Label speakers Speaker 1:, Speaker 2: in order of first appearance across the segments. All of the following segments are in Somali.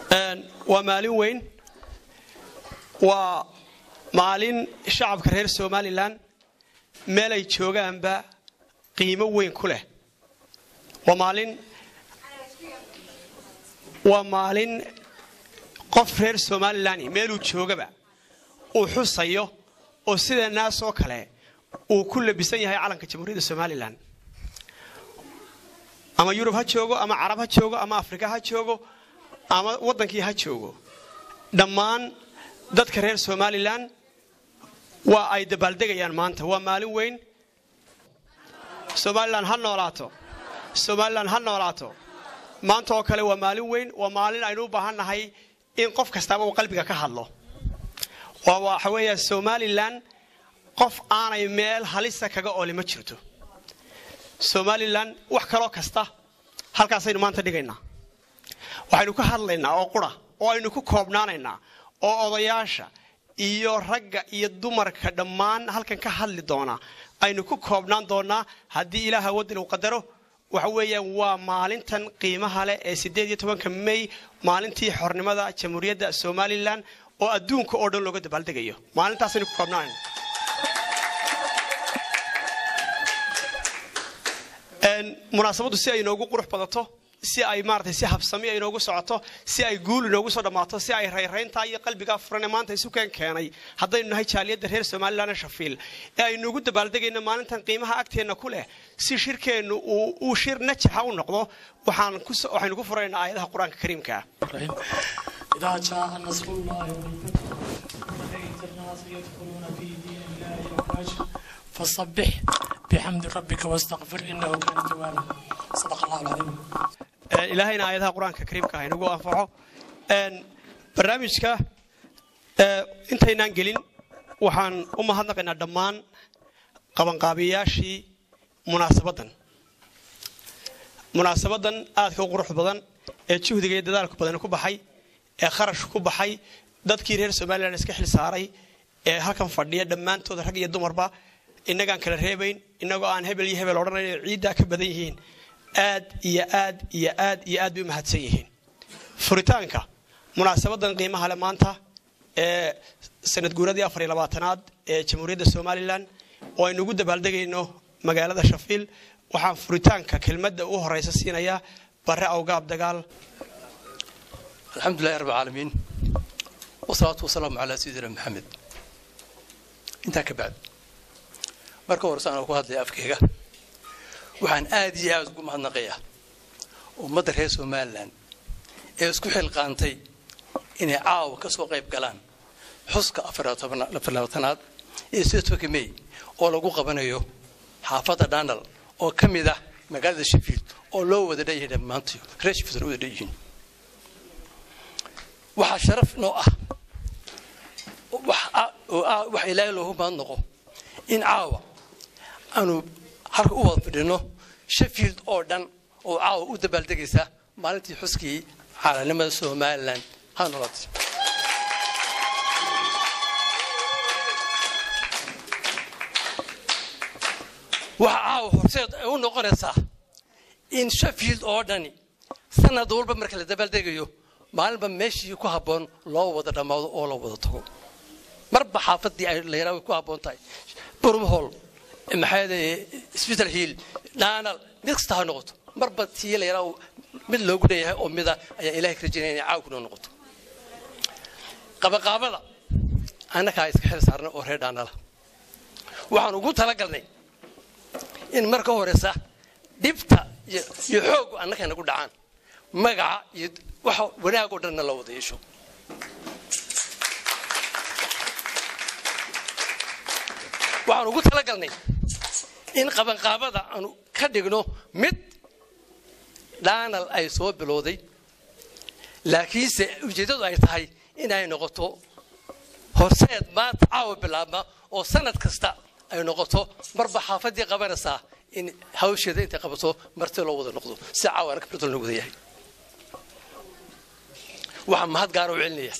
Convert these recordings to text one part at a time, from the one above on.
Speaker 1: waa maalin weyn waa maalin shacabka reer somalilan meel ay joogaanba qiimo weyn ku leh waa maalin waa maalin qof reer somalilan meeluu joogaba uu xusayo oo sida naasoo kale uu ku labisan yahay calanka jamhuuriyadda somalilan ama yurub ha joogo ama carab ha joogo ama afrika ha joogo ama waddankii ha joogo dhammaan dadka reer somalilan waa ay dabaaldegayaan maanta waa maalin weyn somalilan ha noolaato somalilan ha noolaato maanta oo kale waa maalin weyn waa maalin aynu u baahan nahay in qof kastaaba uu qalbiga ka hadlo waxa weeya somalilan qof aanay meel halisa kaga ooli ma jirto somalilan wax kaloo kasta halkaasaynu maanta dhigaynaa waxaynu ka hadlaynaa oo qura oo aynu ku koobnaanaynaa oo odayaasha iyo ragga iyo dumarka dhammaan halkan ka hadli doona aynu ku koobnaan doonaa haddii ilaaha waddan uu qadaro waxa weeyaan waa maalintan qiimaha leh ee siddeed iyo tobanka may maalintii xornimada jamhuuriyadda somalilan oo adduunka oo dhan looga dabaaldegayo maalintaasaynu ku koobnaanayna munaasabaddu si ay inoogu qurux badato si ay maarata si habsami inoogu socoto si ay guul inoogu soo dhammaato si ay rayrayntaa iyo qalbigaa furan ee maanta isu keen keenay haddaynu nahay jaaliyadda reer somalilan shafiil ee aynuugu dabaaldegayno maalintan qiimaha agteenna ku leh si shirkeennu uu shir najaxa u noqdo waxaynu ku furaynaa aayadaha qur-aanka kariimka
Speaker 2: إذا جاء نصر الله والفتح ورأيت الناس يدخلون في دين الله أفواجا فسبح بحمد ربك واستغفر إنه كان توابا صدق الله العظيم
Speaker 1: ilaahayna aayadaha qur-aanka kariimka ah inagu anfaco barnaamijka intaynaan gelin waxaan u mahadnaqaynaa dhammaan qabanqaabiyayaashii munaasabaddan munaasabaddan aadka u qurux badan ee juhdiga iyo dadaalku badan ku baxay ee kharash ku baxay dadkii reer somalilan iska xil saaray ee halkan fadhiya dhammaantooda rag iyo dumarba innagaan kala reebayn innagoo aan hebel iyo hebel odhanayn oo ciiddaa ka badan yihiin aad iyo aad iyo aad iyo aad bay u mahadsan yihiin furitaanka munaasabadan qiimaha le maanta ee sanad guuradii afar iyo labaatanaad ee jamhuuriyadda somalilan oo aynu ugu dabaaldegayno magaalada shafiil waxaan furitaanka kelmadda u horeysa siinayaa bare awgaab dagaal
Speaker 3: الحمد لله رب العالمين والصلاة والسلام على سيدنا محمد intaa ka bacd marka horese aan ku hadlaya afkayga waxaan aad iyo aad ugu mahadnaqayaa ummadda reer somalilan ee isku xilqaantay inay caawa ka soo qayb galaan xuska afarlabaatanaad iyo sideetobanka may oo lagu qabanayo xaafadda dhandal oo ka mid ah magaalada sheffield oo loo wada dhanyahay dhammaantii reer sheffield wada dhan yihiin waxaa sharaf noo ah wax ilaahay loogu mahadnaqo in caawa aanu halka u wada fidhino sheffield oo dhan oo caawa u dabaaldegaysa maalintii xuskii caalanimada somalilan ha nolod waxa caawa horseed ay u noqonaysaa in sheffield oo dhani sanad walba marka la dabaaldegayo maalinba meeshii ku habboon loo wada dhammaado oo la wada tago marba xaafadii ay layraa way ku habboon tahay burmhol maxaa sbital hill dhaanal mid kasta ha noqoto marba tii layraa mid loogu leeyahay oo mida ayaa ilahay ka rajaynaya inay caaw kunoo noqoto qabaqaabada annakaa iska xil saarnay oo reer dhaanala waxaan ugu talagalnay in marka horeysa dhibta iyo xooggu annaka nagu dhacaan magaca iyo waxa wanaag oo dhanna la wada yeesho waxaan ugu talagalnay in qabanqaabada aanu ka dhigno mid dhaanal ay soo bilowday laakiinse ujeeddadu ay tahay inay noqoto horseed maanta caawa bilaabma oo sanad kasta ay noqoto marba xaafadii qabanaysaa in hawsheeda intay qabato marti loo wada noqdo si caawa anaka birtol loo wada yahay waxaan mahad gaara u celinaya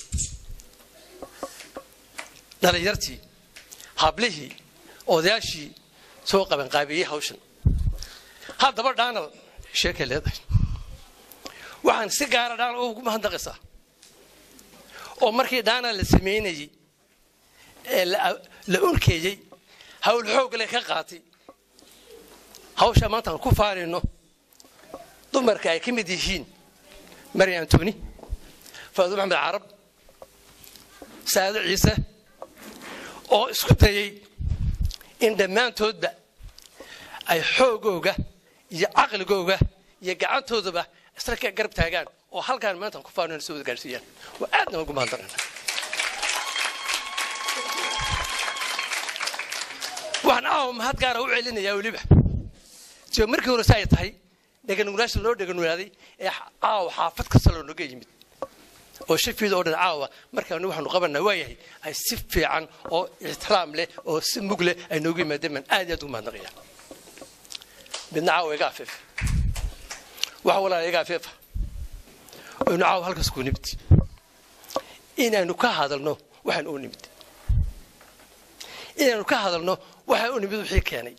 Speaker 3: dhalinyartii hablihii odayaashii soo qabanqaabiyey hawshan haddaba dhaanal sheekay leedahay waxaan si gaara dhaanal ugu mahadnaqaysaa oo markii dhaana la samaynayey ee la unkeeyey hawl xoogle ka qaatay hawshaa maanta aan ku faanayno dumarka ay ka mid yihiin mari antoni faado maxamed carab saado ciise oo isku dayey in dhammaantoodba ay xoogooga iyo caqligooga iyo gacantoodaba isla ka garab taagaan oo halkaan maantaan ku faanayno soo wada gaarsiiyaan waa aadna ugu mahadnaqana waxaan aawa mahad gaara u celinayaa weliba sio markii hore si ay tahay dheganuglaasha loo dheganugaaday ee caawa xaafad kasta loo noga yimid oo shafiida oo dhan caawa markaanu waxaanu qabanaa waayahay ay si fiican oo ixtiraam leh oo si mug leh ay noogu yimaadeen baan aad iyo aad ugu mahadnaqaya midna caawa iga afeef waxa walaala iga afeefa aynu caawa halkaas ku nimid inaynu ka hadalno waxaan u nimid inaynu ka hadalno waxaan u nimid wixii keenay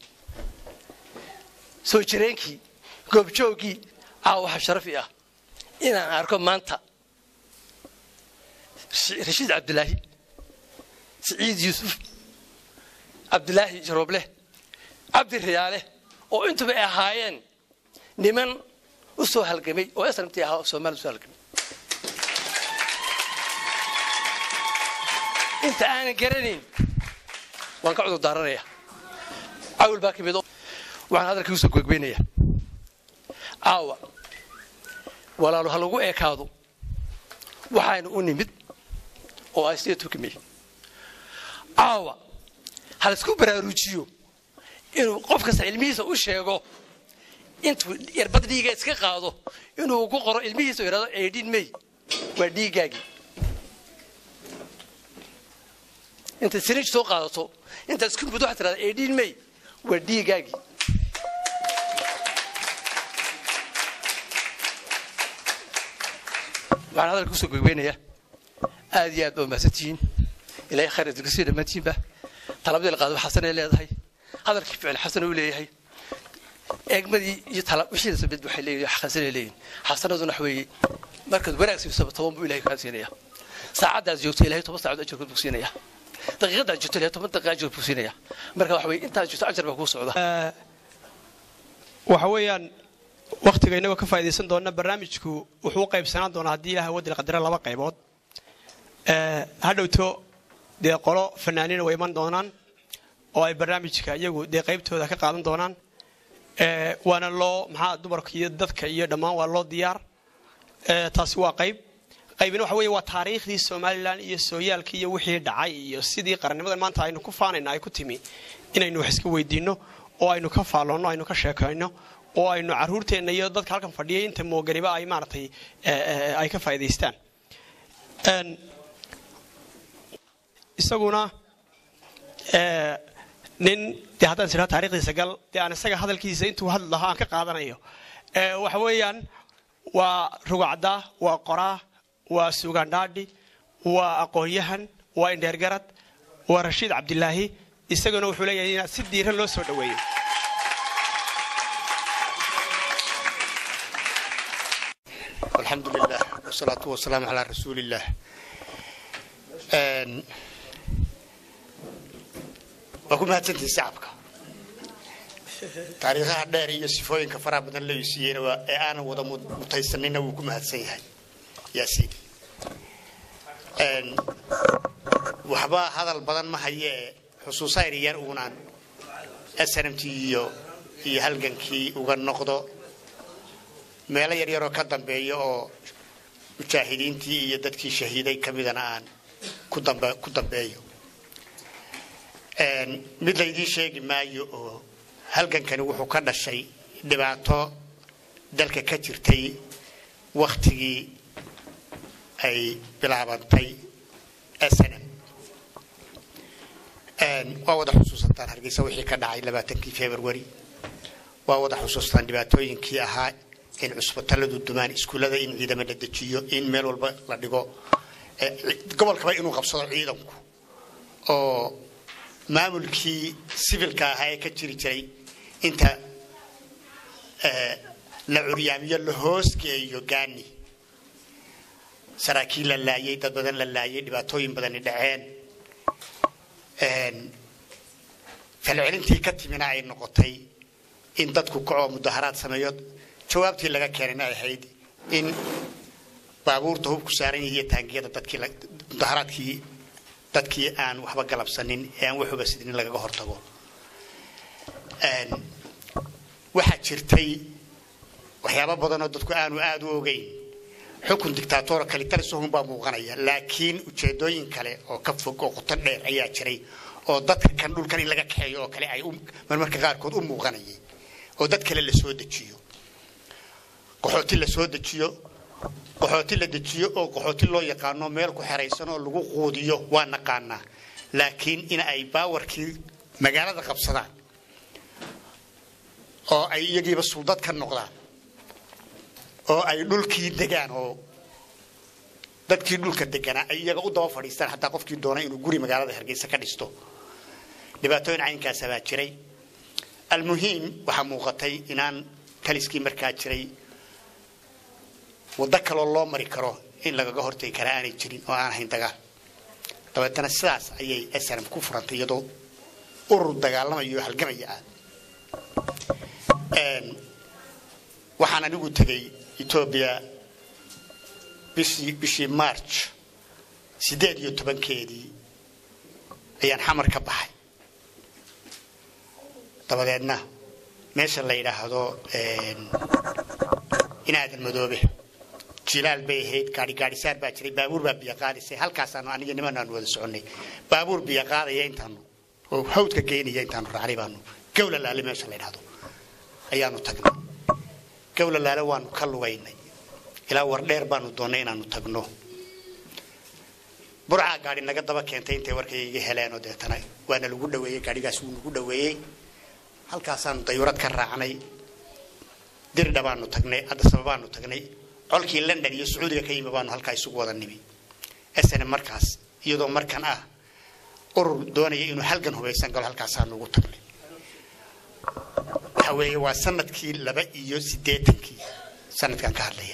Speaker 3: soo jireenkii goobjooggii caawa waxa sharafi ah inaan arko maanta rashiid cabdilaahi siciid yuusuf cabdilaahi jaroobleh cabdi riyaale oo intuba ay ahaayeen niman u soo halgamay oo esramtii ahaa oo soomaliya usoo halgamay inta aanan garanayn waan ka cudur daaranaya cawl baa ka mid waxaan hadalkii usoo googbeynaya caawa walaalo ha lagu eekaado waxaanu u nimid oo ay sida tukimay caawa ha laisku baraaruujiyo inuu qof kasta ilmihiisa u sheego intuu yarbad dhiiga iska qaado inuu ku qoro ilmihiisa yidhahdo eedhin may waa dhiiggaagii intaad siriij soo qaadato intaad isku mud waxaad tirahda eedhin may waa dhiiggaagii waxaan hadalka kusoo gogbeynayaa aad iyo aad baa mahadsantihiin ilaahay khayr idinka sii dhammaantiinba talabadii la qaado xasanay leedahay hadalkii ficil xasan uu leeyahay eegmadii iyo wixii samid waxay leeyihin xasanay leeyihin xasanaduna wax weeye markaad wanaag siisaba toban buu ilahay kaa siinaya saacaddaas joogto ilahay toban saacadood ajarkood buu siinaya daqiiqadaad joogto ilahay toban daqiiqa ajar buu siinaya marka wax weeye intaad joogto ajar baa kuu socda
Speaker 1: waxa weeyaan wakhtiga inagoo ka faa'idaysan doona barnaamijku wuxuu u qaybsanaan doonaa haddii ilaha wadil qadara laba qaybood ha dhowto dee qolo fanaaniina way iman doonaan oo ay barnaamijka iyagu dee qaybtooda ka qaadan doonaan waana loo maxaa dumarka iyo dadka iyo dhammaan waa loo diyaar taasi waa qayb qaybina waxa weeye waa taariikhdii somalilan iyo sooyaalkii iyo wixii dhacay iyo sidii qarannimadan maanta aynu ku faanayna ay ku timi inaynu wax iska weydiinno oo aynu ka faalloonno aynu ka sheekayno oo aynu caruurteenna iyo dadka halkan fadhiyay inta mooganiba ay maaragtay ay ka faa'idaystaan isaguna nin dee haddaan is idhaha taarikhdiisa gal dee aan isaga hadalkiisa intuu hadli lahaa aan ka qaadanayo waxa weeyaan waa rugacda waa qoraa waa suugandhaadhi waa aqoon-yahan waa indheergarad waa rashiid cabdilaahi isaguna wuxuu leeyahay inaad si diiran loo soo dhoweeyo
Speaker 4: alxamdu lilah wsalaatu wasalaamu calaa rasuuli illaah waa ku mahadsantihi shacabka taariikhaha dheer iyo sifooyinka faraha badan la siiyeyna ee aanan wada mutaysanina wuu ku mahadsan yahay yaasiin waxba hadal badan ma hayee xusuusaa yar uunaan snmt iyo iyo halgankii uga noqdo meelo yaryaroo ka dambeeya oo mujaahidiintii iyo dadkii shahiiday ka midana aan ku dambeeyo mid laydii sheegi maayo oo halgankani wuxuu ka dhashay dhibaato dalka ka jirtay wakhtigii ay bilaabantay snm waa wada xusuusataan hargeysa wixii ka dhacay labaatankii february waa wada xusuustaan dhibaatooyinkii ahaa in cusbitalladu dumaan iskuullada in ciidamo la dejiyo in meel walba la dhigo gobolkaba inuu qabsado ciidanku oo maamulkii sivilka ahaa ee ka jiri jiray inta la curyaamiyo la hoosgeeyo gaani saraakiil la laayay dad badan la laayay dhibaatooyin badani dhaceen falcelintii ka timina ay noqotay in dadku kacoo mudaharaad sameeyo jawaabtii laga keenayna ay ahayd in baabuurta hubku saaran yihiyo taangiyada dadkii mudaharaadkii dadkii aan waxba galabsanin ee aan waxuba sidnin lagaga hortago waxaa jirtay waxyaabo badanoo dadku aanu aada u ogeyn xukun dictaatoora kalitalisahun baa muuqanaya laakiin ujeedooyin kale oo ka fog oo qoto dheer ayaa jiray oo dadka kan dhulkan in laga kaxeeyo oo kale ay marmarka qaarkood u muuqanayay oo dad kale la soo dejiyo qaxooti la soo dejiyo qaxooti la dejiyo oo qaxooti loo yaqaano meel ku xeraysan oo lagu quudiyo waa naqaanaa laakiin in ay baawarkii magaalada qabsadaan oo ay iyagiiba suldad ka noqdaan oo ay dhulkii degaan oo dadkii dhulka deganaa ay iyaga u daba fadhiistaan xataa qofkii doonay inuu guri magaalada hargeysa ka dhisto dhibaatooyin caynkaasa baa jiray almuhiim waxaa muuqatay inaan taliskii markaa jiray waddo kaloo loo mari karo in lagaga hortagi karaa aanay jirin oo aan ahayn dagaal dabeetana sidaas ayay snm ku furantay iyadoo urur dagaalamayo oo halgamaya ah waxaan anigu tegay etoobiya bishii bishii march siddeed iyo tobankeedii ayaan xamar ka baxay dabadeedna meesha la yidhaahdo inaadan madoobe jilaal bay ahayd gaari gaadhisaar baa jiray baabuur baa biyo qaadisay halkaasaanu aniga niman aanu wada soconnay baabuur biyo qaadaya intaanu oo hawdka geynaya intaanu raacnay baanu gawla laale meesha la yidhaahdo ayaanu tagnay gawla laale waanu ka lugaynay ilaa war dheer baanu doonnay inaanu tagno burcaa gaadhi naga daba keentay intay warkay iga heleenoo deetana waana lagu dhaweeyey gaadhigaas wuu nagu dhaweeyey halkaasaanu dayurad ka raacnay dirdha baanu tagnay addasaba baanu tagnay colkii london iyo sacuudiga ka yimi baanu halkaa isugu wada nimi sn markaas iyadoo markan ah urur doonaya inuu halgan hubaysan galo halkaasaanu ugu tagnay waxa weeye waa sanadkii laba iyo siddeetankii sanadkan ka hadlaya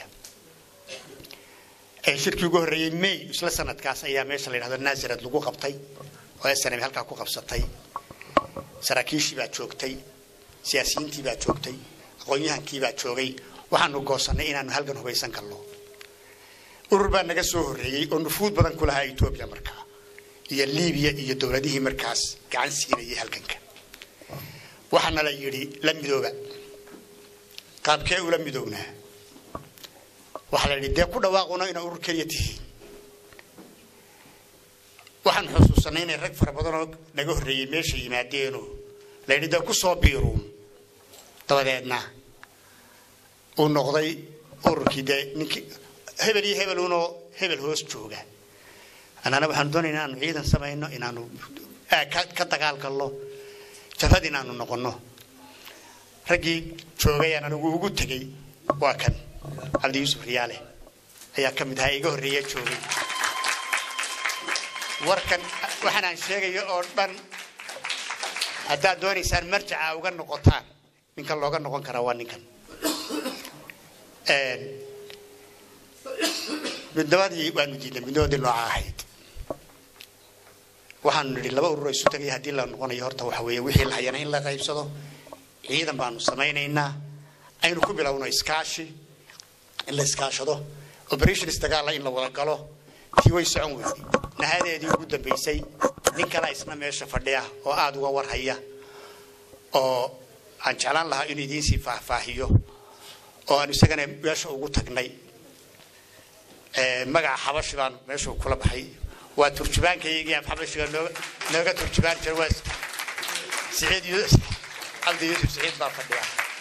Speaker 4: shirkii ugu horreeyey may isla sanadkaas ayaa meesha la yidhahdo nazarad lagu qabtay oo snm halkaa ku qabsatay saraakiishii baa joogtay siyaasiyiintii baa joogtay aqoon-yahankii baa joogay waxaanu goosannay inaanu halgan hubaysan galno urur baa naga soo horreeyey oo nufuud badan ku lahaa etoobiya markaa iyo libiya iyo dowladihii markaas gacan siinayay halganka waxaana la yidhi la midooba qaabkee ula midownaa waxaa la yidhi dee ku dhawaaquna inaa urur keliya tihiin waxaan xusuusanay inay rag fara badanoo naga horreeyey meesha yimaadeeno la yidhi dee ku soo biiruun dabadeedna uu noqday ururkii dee ninkii hebel iyo hebeluunoo hebel hoos jooga annana waxaanu doonayna inaanu ciidan samayno inaanu ka dagaal galno jabhad inaanu noqonno raggii joogayaan anigu ugu tegey waa kan cabdi yuusuf riyaale ayaa ka mid ahaa iga horreeya joogay warkan waxaan aan sheegayo oo dhan haddaad doonaysaan marjaca uga noqotaan ninkan looga noqon karaa waa ninkan midnabadii waanu diidnay midnabadii nooca ahayd waxaanu nidhi laba urur isu tagay haddii la noqonayo horta waxa weeye wixii la hayana in la qaybsado ciidan baanu samaynaynaa aynu ku bilowno iskaashi in la iskaashado operations dagaalla in la wada galo tii way socon weyday nahadeedii ugu dambaysay nin kala isna meesha fadhiya oo aada uga warhaya oo aan jeclaan lahaa inuu idiinsii faahfaahiyo oo aan isagana meesha ugu tagnay magaca xabashi baan meesha kula baxay waa turjubaankaygii af xabashiga nooga nooga turjubaan jira waa siciid yuusuf cabdi yuusuf siciid baa fadhiya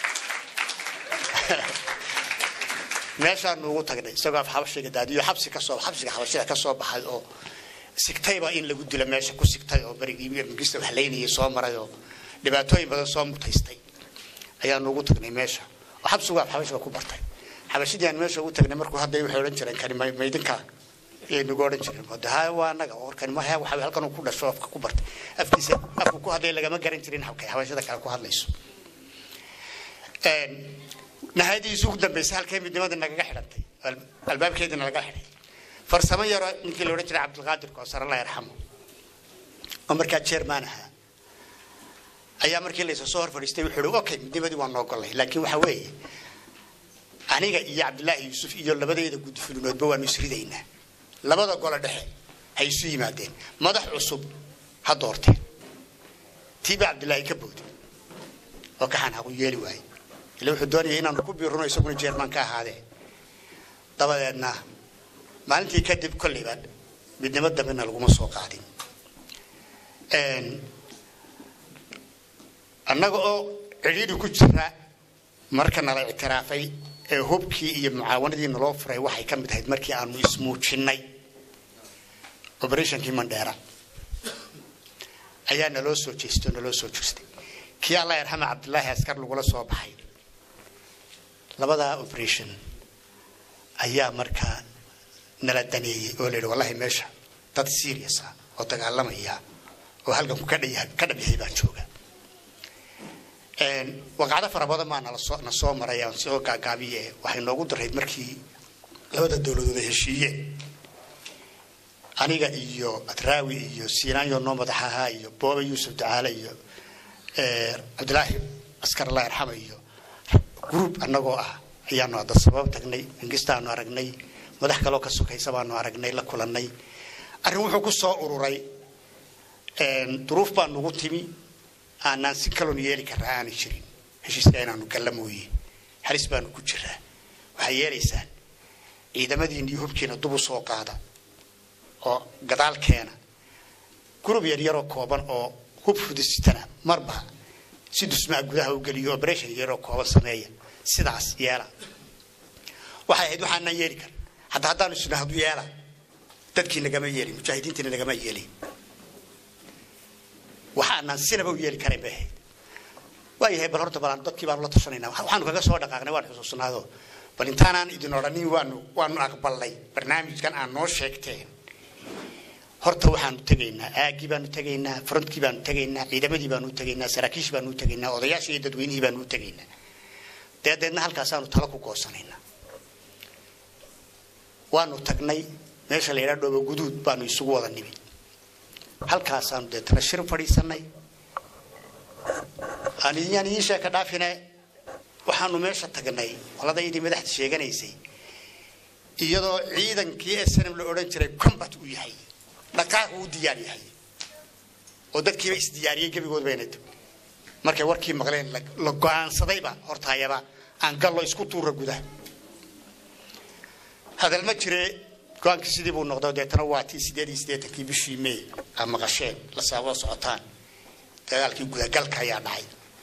Speaker 4: meeshaanu ugu tagnay isagoo af xabashiga daadiyo xabsi kasoo xabsiga xabashida ka soo baxay oo sigtayba in lagu dilo meesha ku sigtay oo berigii mangista wax laynayay soo maray oo dhibaatooyin badan soo mutaystay ayaanu ugu tagnay meesha oo xabsigu af xabashiga ku bartay xabashidii aan meesha ugu tagnay markuu hadday waxay odhan jireen kani maydinka ayay nagu odhan jireen hade ha waa anaga warkani ma waxa halkan ku dhasho afka ku bartay afkiisa afku ku hadlay lagama garan jirin habkay xabashida kale ku hadlayso nahayadiisu ugu dambaysay halkay midnimadii nagaga xidhantay albaabkeedii nalaga xidhay farsamo yaroo ninkii la odhan jiray cabdilqaadir koosar allah yarxamo oo markaa jeermaan ahaa ayaa markii laysa soo hor fadhiistay wuxuu ihi okay midnimadii waan noogolay laakiin waxa weeye aniga iyo cabdilaahi yuusuf iyo labadayda gudfulinoodba waanu isridaynaa labada gole dhexe hay isu yimaadeen madax cusub ha doorteen tiiba cabdilaahi ka booday oo kaxaan haqu yeeli waayey ila wuxuu doonayay inaanu ku biiruno isaguna jeermaan ka ahaadee dabadeedna maalintii kadib kolleyba midnimo dambena laguma soo qaadin annaga oo cidhiidhi ku jira marka nala ictiraafay ee hubkii iyo mucaawanadii naloo furay waxay ka mid ahayd markii aanu ismuujinnay operationkii mandheera ayaa naloo soo jeestay oo naloo soo jirstay kii allah yarxama cabdilaahi askar lagula soo baxay labadaa operation ayaa markaa nala daneeyey oo la yidhi wallahi meesha dad serious ah oo dagaalamaya oo halganku ka dhaya- ka dhabyahay baa jooga waqacdo fara badan baa nala soo na soo maray aan soo gaagaabiye waxay noogu darayd markii labada dowladood ay heshiiyeen aniga iyo adraawi iyo siinaanyo noo madax ahaa iyo booba yuusuf ducaale iyo cabdilaahi askar allah yarxama iyo gruub annagoo ah ayaanu hadda sabab tagnay mingistaanu aragnay madax kaloo ka sokaysa baanu aragnay la kulannay arrin wuxuu ku soo ururay duruuf baa nugu timi aanaan si kaloon yeeli karraa aanay jirin heshiiska inaanu galla mooye halis baanu ku jiraa waxay yeelaysaan ciidamadiina iyo hubkiina dub u soo qaada oo gadaal keena gurub yar yaroo kooban oo hub fudisitana marba si dusmaha gudaha u geliyo operation yaroo kooban sameeya sidaas yeela waxay ahayd waxaanaan yeeli karin hadda haddaanu isna hadu yeela dadkii nagama yeelin mujaahidiintiina nagama yeelin waxaanaan sinaba u yeeli karayn bay ahayd waayahay bal horta balaan dadkii baanu la tashanayna waxaanu kaga soo dhaqaaqnay waan xusuusnaado bal intaanaan idin odhanin waanu waanu aqbalnay barnaamijkan aan noo sheegteen horta waxaanu tegaynaa aagii baanu tegaynaa frontkii baanu tegaynaa ciidamadii baanu tegaynaa saraakiishii baanu tegaynaa odayaashii iyo dadweynihii baanu tegaynaa dabadeedna halkaasaanu talo ku goosanaynaa waanu tagnay meesha la yidhaha dhoobo guduud baanu isugu wada nimi halkaasaanu deetana shir fadhiisanay aan idinyaan idiin sheeka dhaafine waxaanu meesha tagnay qoladaydii madaxda sheeganaysay iyadoo ciidankii snm la odhan jiray combat uu yahay dhaqaaq uu diyaar yahay oo dadkiiba isdiyaariyey gebigood bayna tag markay warkii maqleen la go-aansadayba hortaayaba aan gallo isku tuura gudaha hadal ma jire go-aankii sidii buu noqdo deetana waa tii sideed iyo siddeetankii bishii may aa maqasheen la saaboo socotaan dagaalkii gudagalka ayaa dhacay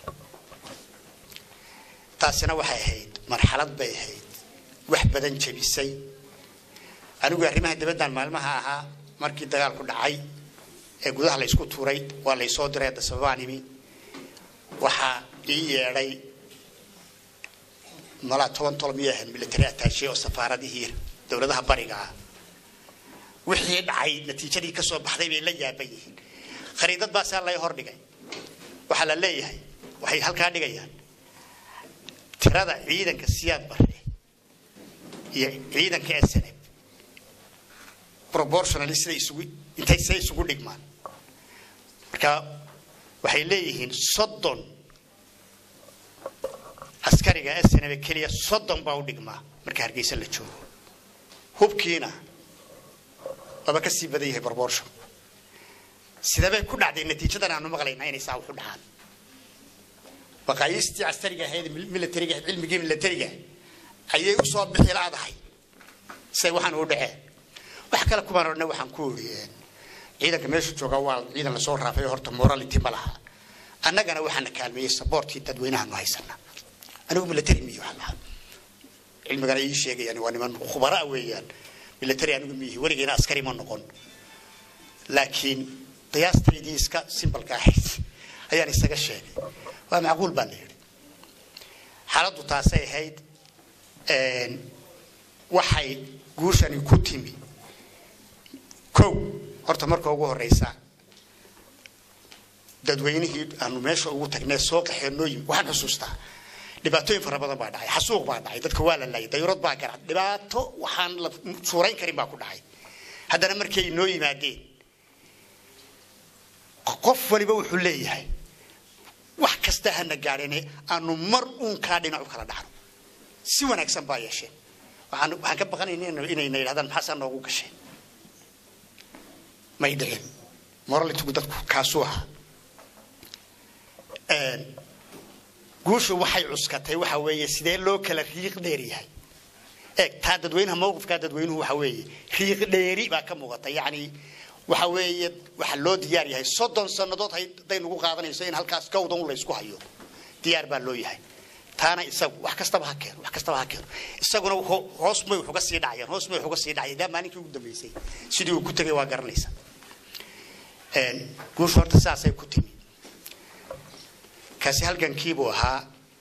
Speaker 4: taasina waxay ahayd marxalad bay ahayd wax badan jebisay anigu arrimaha dibaddan maalmaha ahaa markii dagaalku dhacay ee gudaha la ysku tuuray waa laysoo diray hadda sababaan imi waxaa ii yeedhay malaa toban tol miyay ahayd military attache oo safaaradihii dowladaha bariga ah wixii dhacay natiijadii ka soo baxday bay la yaaban yihiin khariidad baasaa lay hordhigay waxaa la leeyahay waxay halkaa dhigayaan tirada ciidanka siyaad bare iyo ciidanka snf proportionally siday isugu intay say isugu dhigmaan marka waxay leeyihiin soddon askariga snf keliya soddon baa u dhigmaa marka hargeysa la joogo hubkiina waaba ka sii badan yahay proportion sidabay ku dhacday natiijadan aanu maqlaynaa inay saa waxu dhacaan baqaayiistii askariga ahayd militariga cilmigii militariga ayay u soo bixi laadahay say waxaan u dhaceen wax kale kumaan odhana waxaan ku iri ciidanka meesha jooga waa ciidan lasoo raafay horta morality ma laha annagana waxaana kaalmeeyey saboortii dadweynahaanu haysana anigu military miyo waxaan lahaa cilmigana ii sheegayaan waa niman khubaraa weeyaan military anigu miyihi weligeena askari ma noqon laakiin qiyaastaydii iska simbalka ahayd ayaan isaga sheegay waa macquul baa la yidhi xaaladdu taasay ahayd waxay guushani ku timi kow horta marka ugu horeysa dadweynihii aanu meesha ugu tagnay soo qaxeen noo yimi waxaan xusuustaa dhibaatooyin fara badan baa dhacay xasuuq baa dhacay dadka waa la laayay dayurad baa garad dhibaato waxaan la suurayn karin baa ku dhacay haddana markay noo yimaadeen qof waliba wuxuu leeyahay wax kasta hana gaadhine aanu mar uun kaa dhinac u kala dhacno si wanaagsan baa yeesheen waxaan waxaan ka baqanayna inayna yidhahdaan maxaasaa noogu gasheen may dhicin moralitigu dadku kaasuu ahaa guushu waxay cuskatay waxa weeye sidee loo kala riiq dheer yahay eeg taa dadweynaha mawqifkaa dadweynuhu waxa weeye riiq dheeri baa ka muuqata yacni waxa weeye waxa loo diyaar yahay soddon sannadood hadday nagu qaadanayso in halkaas gawdan u laysku hayo diyaar baa loo yahay taana isagu wax kastaba ha keeno wax kastaba ha keeno isaguna hoos may wax uga sii dhacayaan hoos may wax uga sii dhacayaan daa maalinkii ugu dambeysay sidii uu ku tegay waa garanaysa guushu horta sidaasay ku timi kaasi halgankiibuu ahaa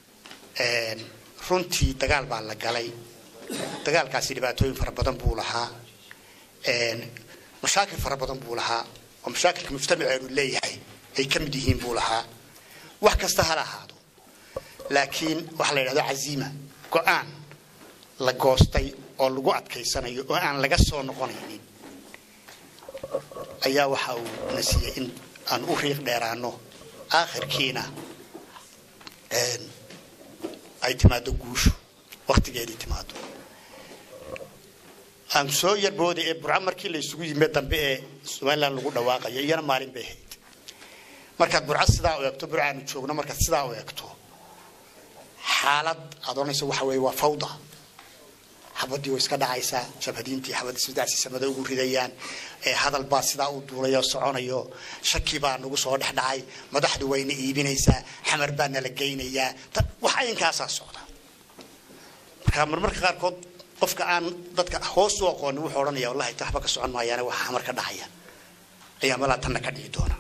Speaker 4: runtii dagaal baa la galay dagaalkaasi dhibaatooyin fara badan buu lahaa mashaakil fara badan buu lahaa oo mashaakilka mujtamaceenu leeyahay ay ka mid yihiin buu lahaa wax kasta hala ahaado laakiin waxaa la yidhahdo caziima go-aan la goostay oo lagu adkaysanayo oo aan laga soo noqonaynin ayaa waxa uu na siiyey in aan u riiq dheeraano aakhirkiina ay timaado guushu waktigeedii timaado aan soo yarbooday ee burco markii la isugu yimid dambe ee somalilan lagu dhawaaqayo iyana maalin bay ahayd markaad burco sidaa u eegto burco aanu joogno markaad sidaa u eegto xaalad aad oranayso waxa weeye waa fawda xabadii way iska dhacaysaa jabhadiintii xabadda sidaasi samada ugu ridayaan ee hadal baa sidaa u duulay oo soconayo shaki baa nagu soo dhex dhacay madaxdu wayna iibinaysaa xamar baa nala geynayaa wax ayankaasaa socda marka marmarka qaarkood qofka aan dadka hoos u aqoonin wuxuu odhanaya wallahi ta waxba ka socon maayaane waxa xamar ka dhacaya ayaa malaa tanna ka dhici doona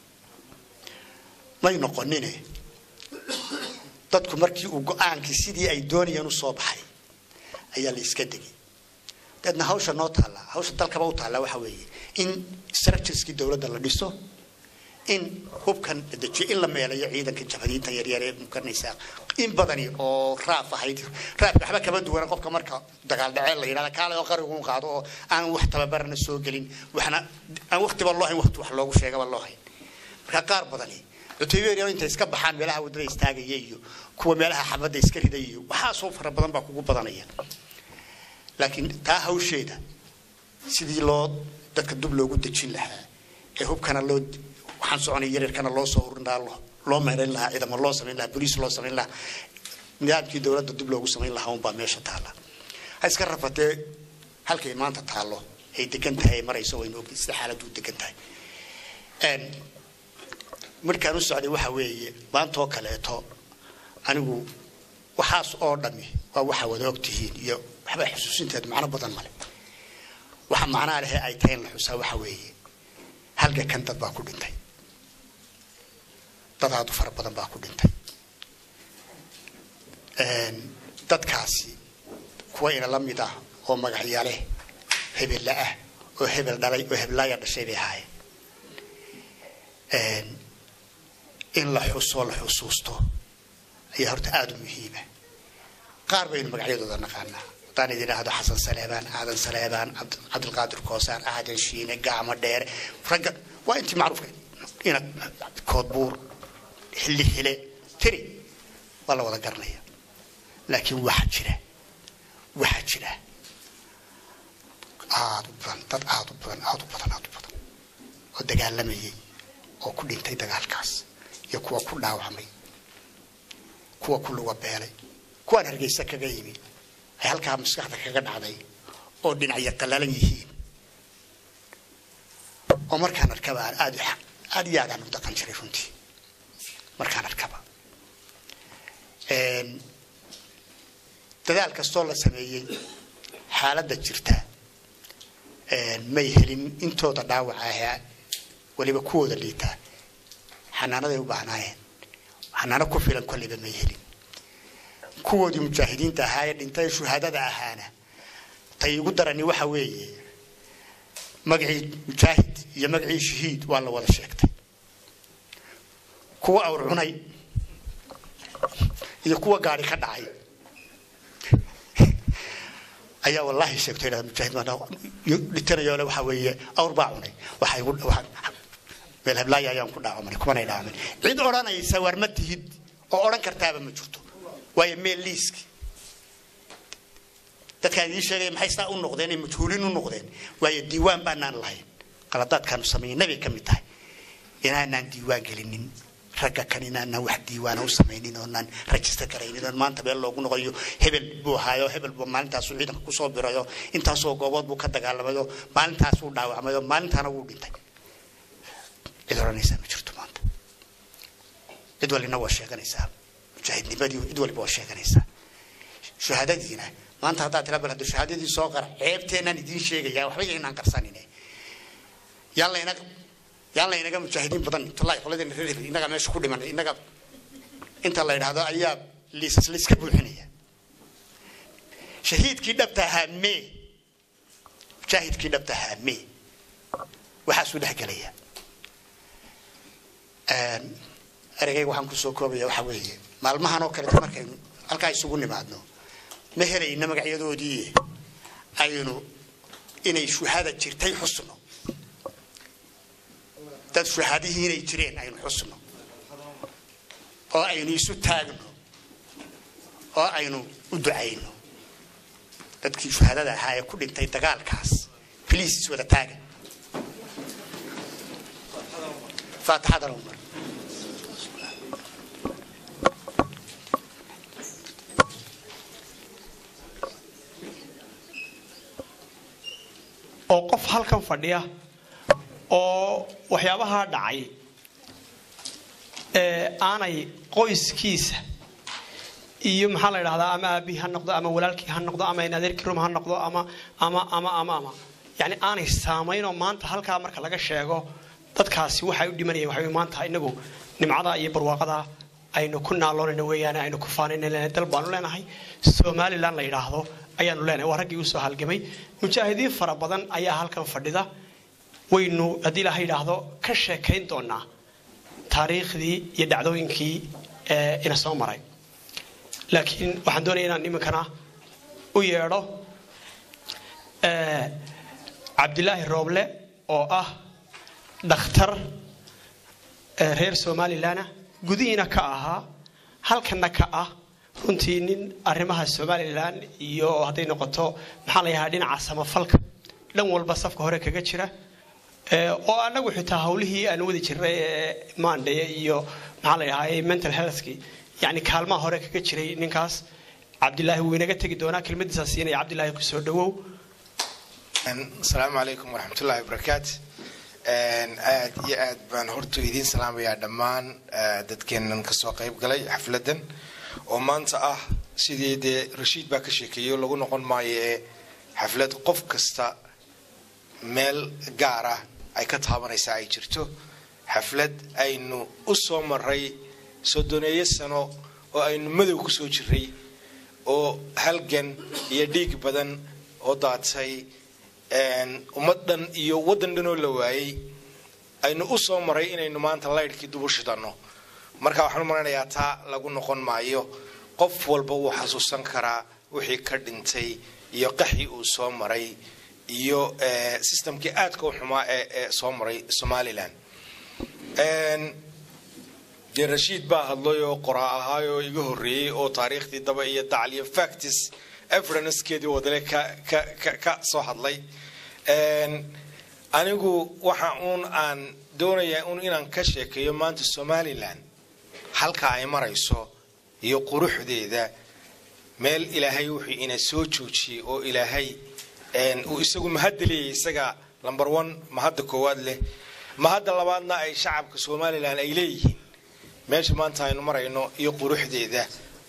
Speaker 4: may noqonine dadku markii uu go-aankii sidii ay doonayeen u soo baxay ayaa la iska degay deedna hawsha noo taallaa hawsha dalkaba u taallaa waxa weeye in structureskii dowladda la dhiso in hubkan la dejiyo in la meelayo ciidanka jabhadiinta yaryar ee mukaranaysaa in badani oo raaf ahayd raafka waxba kama duwana qofka marka dagaal dhacee la yidhahda kaale oo qarigu qaado oo aan wax tababarna soo gelin waxna aan waqtiba loo hayn waqti wax loogu sheegaba loo hayn marka qaar badani cutubyo intay iska baxaan meelaha waddada istaagaya iyo kuwa meelaha xabadda iska ridaya iyo waxaasoo fara badan baa kugu badanaya laakiin taa hawsheeda sidii loo dadka dub loogu dejin lahaa ee hubkana loo waxaan soconay yaryarkana loo soo urin lahaa loo meerayn lahaa ciidamo loo samayn lahaa boliis loo samayn lahaa nidaamkii dowladda dib loogu samayn lahaa unbaa meesha taalla ha iska rafatee halkay maanta taallo ay degan tahay ay marayso waynu ogay sida xaaladdu u degan tahay markaan u socday waxa weeye maantoo kaleeto anigu waxaas oo dhami waa waxa wada og tihiin iyo waxba xusuusinteed macno badan male waxa macnaa lehe ay tahay in la xusaa waxa weeye halga kan dad baa ku dhintay dad aad u fara badan baa ku dhintay dadkaasi kuwa ina la mid ah oo magacya leh hebella ah oo hebel dhalay oo heblaaya dhashay bay ahaayeen in la xusoo la xusuusto ayaa horta aada u muhiima qaar baynu magacyadooda naqaanaa haddaan idin idhaahdo xasan saleebaan aadan saleebaan cabdilqaadir koosaan aadan shiine gacmo dheere ragga waa intii macruufka ina koodbuur xilli xile tiri waa la wada garanaya laakiin waxaa jira waxaa jira aada u badan dad aada u badan aada u badan aada u badan oo dagaalamayay oo ku dhintay dagaalkaas iyo kuwa ku dhaawacmay kuwa ku luga beelay kuwaan hargeysa kaga yimi ay halkaa maskaxda kaga dhacday oo dhinacyo qallalan yihiin oo markaan arkaba aan aad aad iyo aad aan u dhaqan jiray runtii markaan arkaba dadaal kastoo la sameeyey xaaladda jirta may helin intooda dhaawaca ahaa weliba kuwooda liitaa xanaanaday u baahnaayeen xanaano ku filan kolliba may helin kuwoodii mujaahidiinta ahaa ee dhintay shuhaadada ahaana tay igu darani waxa weeye magacii mujaahid iyo magacii shahiid waa la wada sheegtay kuwa awr cunay iyo kuwa gaari ka dhacay ayaa wallaahi sheegto inaa mujaahid dhitanayo le waxa weeye awr baa cunay waxay meel heblaaya ayaan ku dhaacomay kumanay dhaacomay cid odhanaysa waar ma tihid oo odhan kartaaba ma jirto waayo meel liiski dadkaan idiin sheegaya maxay saa u noqdeen ay majhuulin u noqdeen waayo diiwaan baanaan lahayn qaladaadkaanu sameeyey nabay ka mid tahay inaanaan diiwaan gelinin ragga kan inaanaan wax diiwaana u samaynin oonaan rajista garaynin oon maanta meel loogu noqoyo hebel buu ahaayo hebel buu maalintaasuu ciidanka kusoo birayo intaasoo goobood buu ka dagaalamayo maalintaasuu dhaawacmayo maalintaana wuu dhintay cid odhanaysaa ma jirto maanta cid walina waa sheeganaysaa mujaahidnimadii cid waliba waa sheeganaysaa shahaadadiina maanta haddaad tira bal hadda shahaadadii soo qara ceebteenaan idiin sheegayaa waxba yaynaan qarsanine yaan layna yaan laynaga mujaahidiin badan wallahi qoladeen reer hebel innaga meesha ku dhiman innaga inta la yidhaahdo ayaa liisas layska buuxinaya shahiidkii dhabta ahaa mee mujaahidkii dhabta ahaa mee waxaasuu dhex gelaya ereygayga waxaan kusoo koobaya waxa weeye maalmahan oo kaleeta markaynu halkaa isugu nimaadno ma helayna magacyadoodii aynu inay shuhada jirtay xusno dad shuhadihii inay jireen aynu xusno oo aynu isu taagno oo aynu u ducayno dadkii shuhadada ahaa ee ku dhintay dagaalkaas bliis iswada taaga faatixadana umar
Speaker 1: oo qof halkan fadhiya oo waxyaabahaa dhacay ee aanay qoyskiisa iyo maxaa la idhahdaa ama aabihii ha noqdo ama walaalkii ha noqdo ama adeerkii rum ha noqdo ama ama ama ama ama yani aanay saamaynoo maanta halkaa marka laga sheego dadkaasi waxay u dhimanayeen waxa maanta inagu nimcada iyo barwaaqada aynu ku naaloonayno weeyaan aynu ku faanayna dal baanu leenahay somalilan la yidhaahdo ayaanu leenahay waa raggii usoo halgamay mujaahidiin fara badan ayaa halkan fadhida waynu haddii ilaha yidhaahdo ka sheekayn doonaa taariikhdii iyo dhacdooyinkii ina soo maray laakiin waxaan doonaya inaan iminkana u yeedho cabdilaahi rooble oo ah dhakhtar reer somalilanah gudihiina ka ahaa halkanna ka ah runtii nin arrimaha somalilan iyo hadday noqoto maxaa la yahaa dhinaca samafalka dhan walba safka hore kaga jira oo anagu xitaa hawlihii aan wadi jirnay ee maandhaye iyo maxaa la yahaa mental healthki yani kaalmaha hore kaga jiray ninkaas cabdilaahi wuu inaga tegi doonaa kelmadiisa siinaya cabdilaahi kusoo dhawow
Speaker 5: asalaamu calaykum waraxmatullahi wabarakaatu aad iyo aad baan hortu idiin salaamayaa dhammaan dadkeennan kasoo qayb galay xafladan oo maanta ah sidii dee rashiid baa ka sheekeeyo lagu noqon maayo ee xaflad qof kasta meel gaar ah ay ka taabanaysaa ay jirto xaflad aynu u soo maray soddoneeyo sano oo aynu madow ku soo jiray oo halgan iyo dhiig badan oo daatay ummad dhan iyo waddan dhan oo la waayey aynu u soo maray inaynu maanta laydhkii dubu shidanno marka waxaan u maranayaa taa lagu noqon maayo qof walba wuu xasuusan karaa wixii ka dhintay iyo qaxii uu soo maray iyo systemkii aadka u xumaa ee soo maray somalilan dee rashiid baa hadlay oo qoraa ahaay oo iga horreeyey oo taariikhdii daba iyo dacal iyo factis evidencekeedii wadale ka soo hadlay anigu waxa uun aan doonayaa un inaan ka sheekeeyo maanta somalilan halka ay marayso iyo quruxdeeda meel ilaahay wuxuu ina soo joojiyey oo ilaahay uu isagu mahadda leeyahy isaga number one mahadda koowaad leh mahadda labaadna ay shacabka somalilan ay leeyihiin meesha maanta aynu marayno iyo quruxdeeda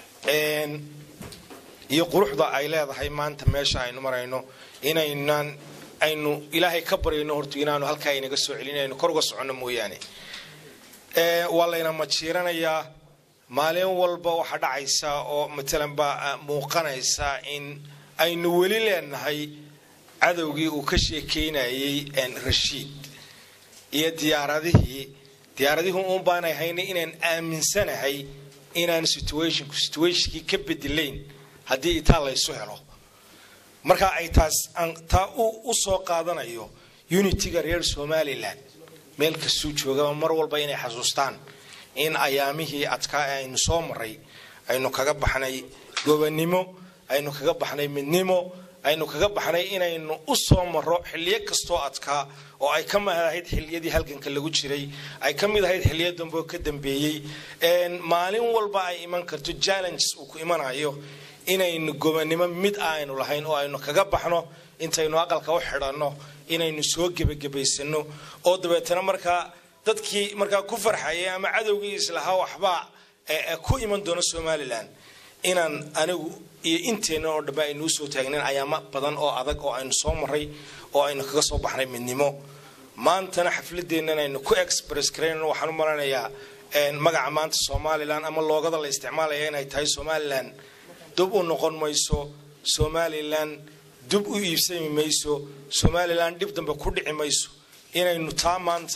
Speaker 5: iyo quruxda ay leedahay maanta meesha aynu marayno inaynan aynu ilaahay ka baryayno horta inaanu halkaa inaga soo celin aynu kor uga soconno mooyaane waa layna majiiranayaa maalin walba waxaa dhacaysa oo matalan baa muuqanaysa in aynu weli leenahay cadowgii uu ka sheekeynayay rashiid iyo diyaaradihii diyaaradihii uun baanay hayna inaan aaminsanahay inaan situationku situationkii ka bedelayn haddii itaa laysu helo marka ay taas aan taa u soo qaadanayo unitiga reer somalilan meel kastuu joogaba mar walba inay xasuustaan in ayaamihii adkaa ee aynu soo maray aynu kaga baxnay gobannimo aynu kaga baxnay midnimo aynu kaga baxnay inaynu u soo maro xiliyo kastoo adkaa oo ay ka mid ahayd xiliyadii halganka lagu jiray ay ka mid ahayd xiliyo dambe oo ka dambeeyey maalin walba ay iman karto challenges uu ku imanayo inaynu gobannimo mid aynu lahayn oo aynu kaga baxno intaynu aqalka u xidhanno inaynu soo gebagabaysano oo dabeetana markaa dadkii markaa ku farxayay ama cadowgii islahaa waxbaa ku iman doono somalilan inaan anigu iyo inteenna oo dhambe aynu usoo taagnayn ayaamo badan oo adag oo aynu soo maray oo aynu kaga soo baxnay midnimo maantana xafladeennan aynu ku express garayn waxaan u malanayaa magaca maanta somalilan ama loogada la isticmaalaya inay tahay somalilan dub u noqon mayso somalilan dub u iibsami mayso somalilan dhib dambe ku dhici mayso inaynu taa maanta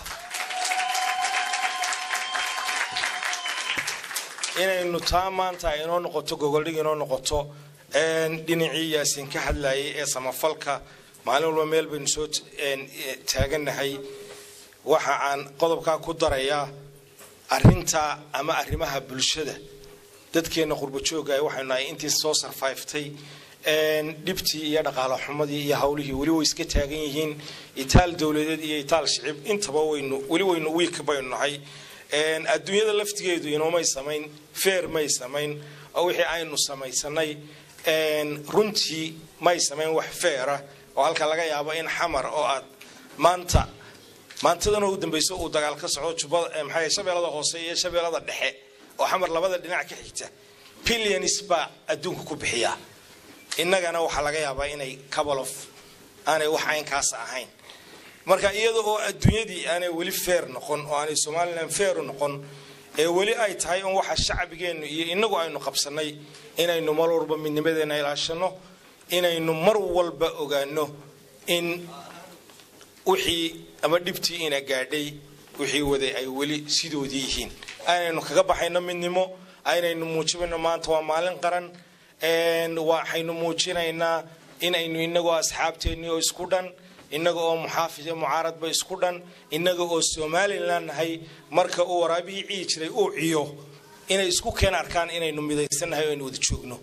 Speaker 5: inaynu taa maanta ay inoo noqoto gogoldhig inoo noqoto dhinacii yaasiin ka hadlayay ee samafalka maalin walba meel baynu soo taaganahay waxa aan qodobkaa ku darayaa arinta ama arrimaha bulshada dadkeenna qurbajooga waxaynu nahay intii soo sarfayftay dhibtii iyo dhaqaalo xumadii iyo hawlihii weli way iska taagan yihiin itaal dowladeed iyo itaal shicib intaba waynu weli waynu wiik baynu nahay adduunyada laftigeedu inoomay samayn feer may samayn oo wixii aynu samaysanay runtii may samayn wax feera oo halka laga yaabo in xamar oo aad maanta maantadan ugu dambayso uu dagaal ka socdo jubada maxaa shabeellada hoose iyo shabeellada dhexe oo xamar labada dhinac ka xigta billions baa adduunka ku bixiya innagana waxaa laga yaabaa inay cabalof aanay wax aynkaas ahayn marka iyada oo adduunyadii aanay weli feer noqon oo aanay somalilan feeru noqon ee weli ay tahay in waxa shacbigeennu iyo inagu aynu qabsanay inaynu mar walba midnimadeena ilaashano inaynu mar walba ogaano in wixii ama dhibtii ina gaadhay wixii waday ay weli sidoodii yihiin aynaynu kaga baxayno midnimo aynaynu muujinayno maanta waa maalin qaran waxaynu muujinaynaa inaynu inagoo asxaabteennii oo isku dhan innaga oo muxaafid iyo mucaaradba isku dhan innaga oo somalilan nahay marka uu waraabihii ciyi jiray uu ciyo inay isku keen arkaan inaynu midaysannahay oo aynu wada joogno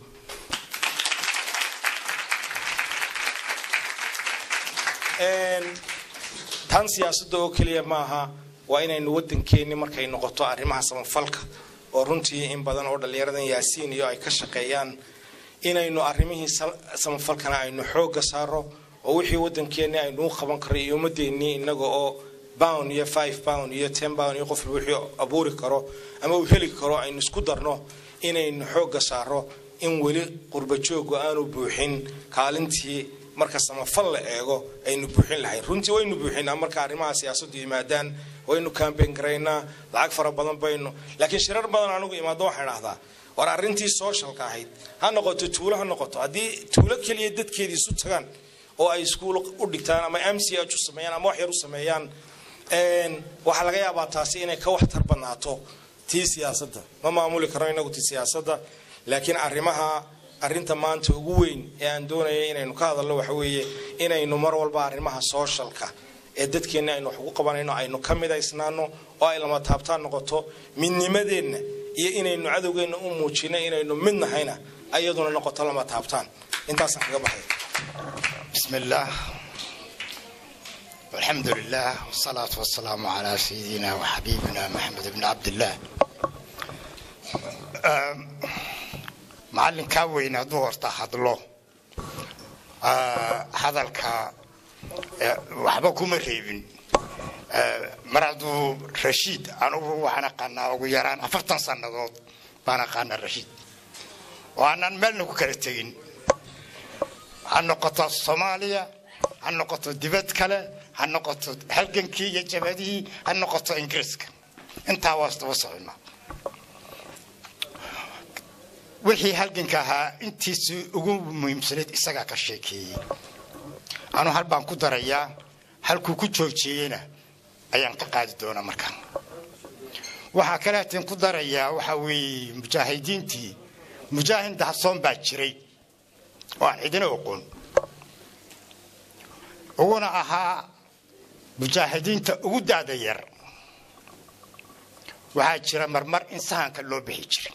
Speaker 5: tan siyaasadda oo keliya maaha waa inaynu waddankeenni markay noqoto arrimaha samafalka oo runtii in badan oo dhallinyaradan yaasiin iyo ay ka shaqeeyaan inaynu arrimihii samafalkana aynu xoogga saaro oo wixii waddankeenni aynuu qaban karay iyo ummadeennii innaga oo bound iyo five bound iyo ten bound iyo qof wixii abuuri karo ama uu heli karo aynu isku darno inaynu xoogga saaro in weli qurbajoogu aanu buuxin kaalintii marka samafal la eego aynu buuxin lahayn runtii waynu buuxinaa marka arrimaha siyaasaddu yimaadaan waynu kambeyn garaynaa lacag fara badan baynu laakiin shirar badan anigu imaado waxaan idhahdaa war arrintii sooshalka ahayd ha noqoto tuulo ha noqoto haddii tuulo keliya dadkeedii isu tagaan oo ay iskuul u dhigtaan ama m c h u sameeyaan ama wax yar u sameeyaan waxaa laga yaabaa taasi inay ka waxtar badnaato tii siyaasadda ma maamuli karno inagu tii siyaasadda laakiin arrimaha arrinta maanta ugu weyn ee aan doonaya inaynu ka hadalno waxa weeye inaynu mar walba arrimaha sooshalka ee dadkeenna aynu wax ugu qabanayno aynu ka midaysnaano oo ay lama taabtaan noqoto midnimadeenna iyo inaynu cadowgeenna u muujino inaynu mid nahayna ayaduna noqoto lama taabtaan intaasaan kaga baxay
Speaker 4: بسم الله والحمد لله والصلاة والسلام على سيدنا وحبيبنا محمد بن عبد الله معلن كاوين دورتا hadlo hadalka waxba kuma reebin mar hadduu rashiid anugu waxaan aqaanaa ugu yaraan afartan sannadood baan aqaanaa rashiid oo aanan meelna ku kala tegin ha noqoto soomaaliya ha noqoto dibad kale ha noqoto halgankii iyo jabadihii ha noqoto ingiriiska intaa waa isdaba socona wixii halganka ahaa intiisii ugu muhiimsanayd isagaa ka sheekeeyey anuu hal baan ku darayaa halkuu ku joojiyeyna ayaan ka qaadi doonaa markaan waxaa kale hateen ku darayaa waxaa weeye mujaahidiintii mujaahid dahsoon baa jiray oo aan cidina oqoon uguna ahaa mujaahidiinta ugu daada yar waxaa jira marmar in sahanka loo bixi jiray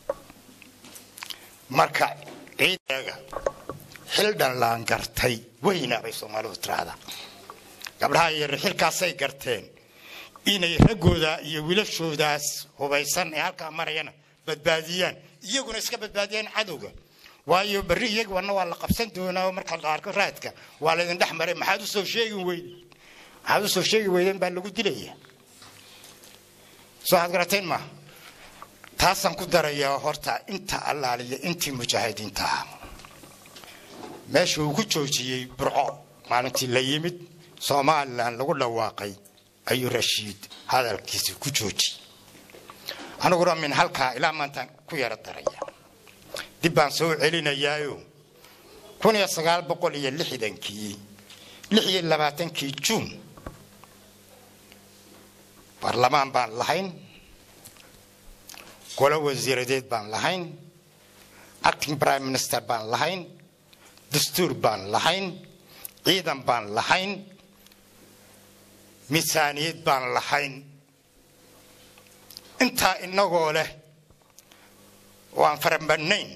Speaker 4: marka ciideega xildhan laan gartay weyna bay soomaalidu tiraahdaa gabdhaha yar xilkaasay garteen inay raggooda iyo wiilashoodaas hubaysan ee halkaa marayana badbaadiyaan iyaguna iska badbaadiyaan cadowga waayo berri iyagoona waa la qabsan doonaa oo marka la arko raadka waa laydin dhex maray maxaad usoo sheegi weyden maxaad usoo sheegi weydeen baa lagu dilaya soo waxaad garateen maaha taasaan ku darayaa horta inta allaaliya intii mujaahidiinta ah meesha uu ku joojiyey burco maalintii la yimid somalilan lagu dhawaaqay ayuu rashiid hadalkiisa ku joojiyey aniguna min halkaa ilaa maantaan ku yaro daraya dib baan soo celinayaayo kun iyo sagaal boqol iyo lixdankii lix iyo labaatankii juun baarlamaan baan lahayn golo wasiiradeed baan lahayn acting prime minister baan lahayn dastuur baan lahayn ciidan baan lahayn miisaaniyad baan lahayn intaa inagoo leh oo aan farabadnayn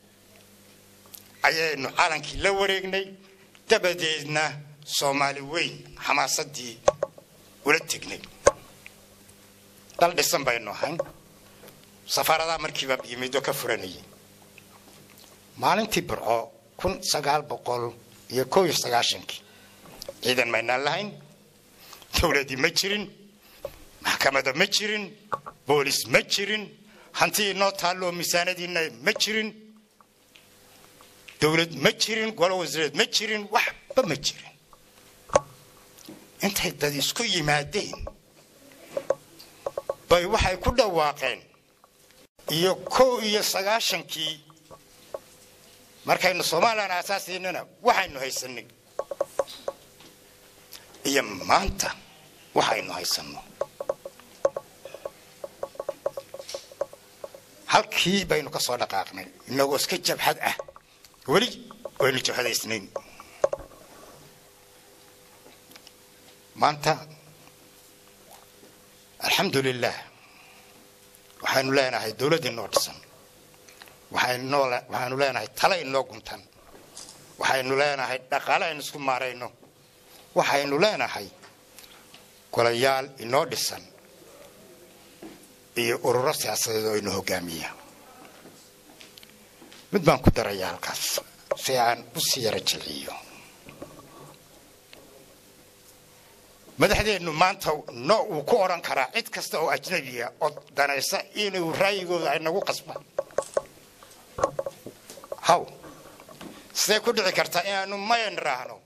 Speaker 4: ayaynu calankii la wareegnay dabadeedna soomaali weyn xamaasadii ula tegnay dal dhisan baynu ahayn safaaradaa markiiba yimid oo ka furanayay maalintii burco kun sagaal boqol iyo kow iyo sagaashankii ciidan maynaan lahayn dowladii ma jirin maxkamada ma jirin boolis ma jirin hantii inoo taalloo miisaanadiina ma jirin dowlad ma jirin golo wasiireed ma jirin waxba ma jirin intay dad isku yimaadeen bay waxay ku dhawaaqeen iyo kow iyo sagaashankii markaynu somalilan aasaasiinana waxaynu haysanay iyo maanta waxaynu haysanno halkii baynu ka soo dhaqaaqnay inagoo iska jabhad ah weli waynu jabhadaysnayn maanta alxamdu lilah waxaynu leenahay dowladd inoo dhisan waxaynu leenahay tale inoo guntan waxaynu leenahay dhaqaale aynu isku maarayno waxaynu leenahay golayaal inoo dhisan iyo ururo siyaasadeed oo inoo hogaamiya mid baan ku darayaa halkaas si aan u sii yaro jilciyo madaxdeennu maanta no uu ku odhan karaa cid kasta oo ajnabiya oo danaysa inuu raayigooda ay nagu qasbaan haw sidee ku dhici kartaa inaanu mayan raahno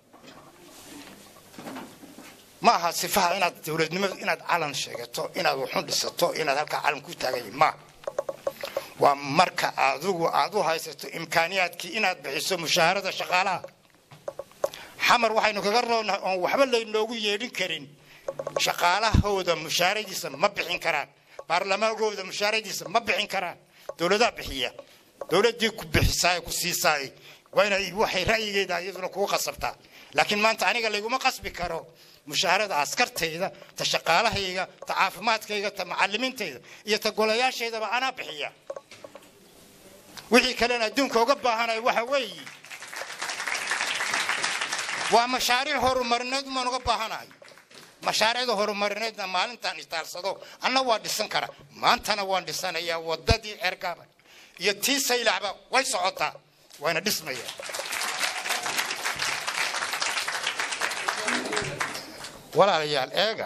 Speaker 4: ma aha sifaha inaad dowladnimadu inaad calan sheegato inaad waxun dhisato inaad halkaa calan ku taaganya maaha waa marka adigu aad u haysato imkaaniyaadkii inaad bixiso mushaharada shaqaalaha xamar waxaynu kaga roonnahay oon waxba laynoogu yeedhin karin shaqaalahooda mushaaradiisa ma bixin karaan baarlamaankooda mushaaradiisa ma bixin karaan dowladaa bixiya dowladii ku bixisaay ku siisaay waa inay waxay ra'yigeeda iyaduna kugu qasabtaa laakiin maanta aniga layguma qasbi karo mushaharada askartayda ta shaqaalahayga ta caafimaadkayga ta macalimiintayda iyo ta golayaashaydaba anaa bixiya wixii kalena adduunka uga baahanay waxa weeye waa mashaariic horumarineed umaan uga baahanahay mashaariicda horumarineedna maalintaan istaalsado anna waa dhisan kara maantana waan dhisanayaa wadadii cergaba iyo tii saylacba way socotaa wayna dhismayaa walaalayaal eega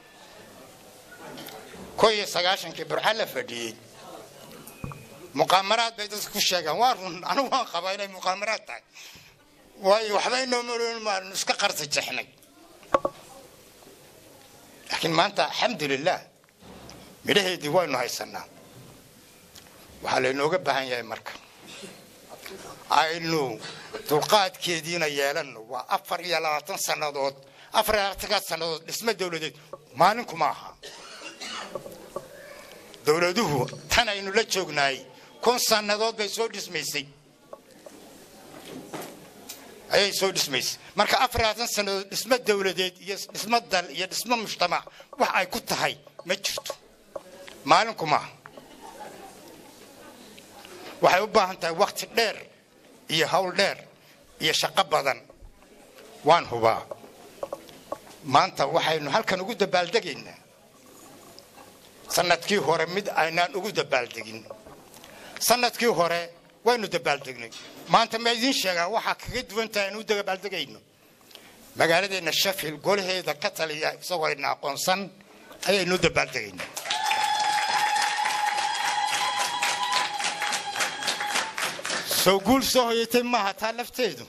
Speaker 4: ko iyo sagaashankii burca la fadhiyey muqaamaraad bay dadka ku sheegaan waa run anigu waan qabaa inay muqaamaraad tahay waayo waxba inoomaanu iska qarsa jexnay laakiin maanta alxamdulilah midhaheedii waynu haysanaa waxaa laynooga baahan yahay marka aynu dulqaadkeediina yeelano waa afar iyo labaatan sannadood afar iyo labaatankaa sannadood dhismo dowladeed maalinku ma aha dowladuhu tan aynu la joognaay kun sannadood bay soo dhismaysay ayay soo dhismaysay marka afar labaatan sannadood dhismo dowladeed iyo dhismo dal iyo dhismo mujtamac wax ay ku tahay ma jirto maalinku maaha waxay u baahan tahay wakti dheer iyo hawl dheer iyo shaqo badan waan hubaa maanta waxaynu halkan ugu dabaaldegaynaa sanadkii hore mid aynaan ugu dabaaldegin sanadkii hore waynu dabaaldegnay maanta ma idiin sheegaa waxaa kaga duwan tahay aynu u dabaaldegayno magaaladeenna sheffield golaheeda ka taliya isagoo ayna aqoonsan ayaynu u dabaaldegaynaa soo guul soo hoyatay maaha taa lafteedu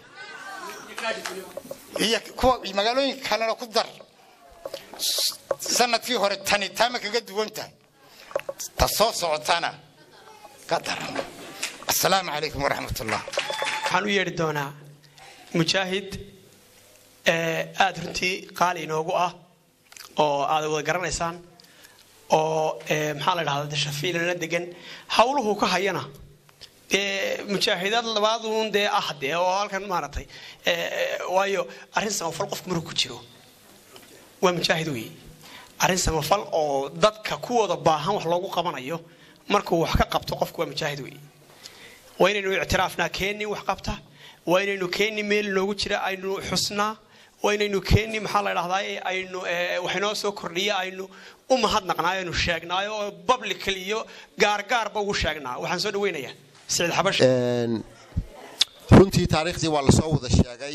Speaker 4: iyo kuwa magaalooyinka kalena ku dar sanadkii hore tani taama kaga duwan tahay ta soo socotana ka daran asalaamu calaykum waraxmat ullah
Speaker 1: waxaan u yeedhi doonaa mujaahid aada runtii qaali inoogu ah oo aad wada garanaysaan oo maxaa la dhahda shafiilana degan hawluhu ka hayana dee mujaahidaad labaaduun dee ah dee oo halkan maaragtay waayo arrin samafal qofku markuu ku jiro waa mujaahid weeye arrin samafal oo dadka kuwooda baahan wax loogu qabanayo markuu wax ka qabto qofku waa mujaahid weeye waa inaynu ictiraafnaa keeni wax qabta waa inaynu keeni meel noogu jira aynu xusnaa waa inaynu keeni maxaa la dhahdaa aynu waxinoo soo kordhiya aynu u mahadnaqnaayo aynu sheegnaayo oo publical iyo gaargaarba ugu sheegnaa waxaan soo dhaweynayaa siciid xabash
Speaker 6: runtii taariikhdii waa lasoo wada sheegay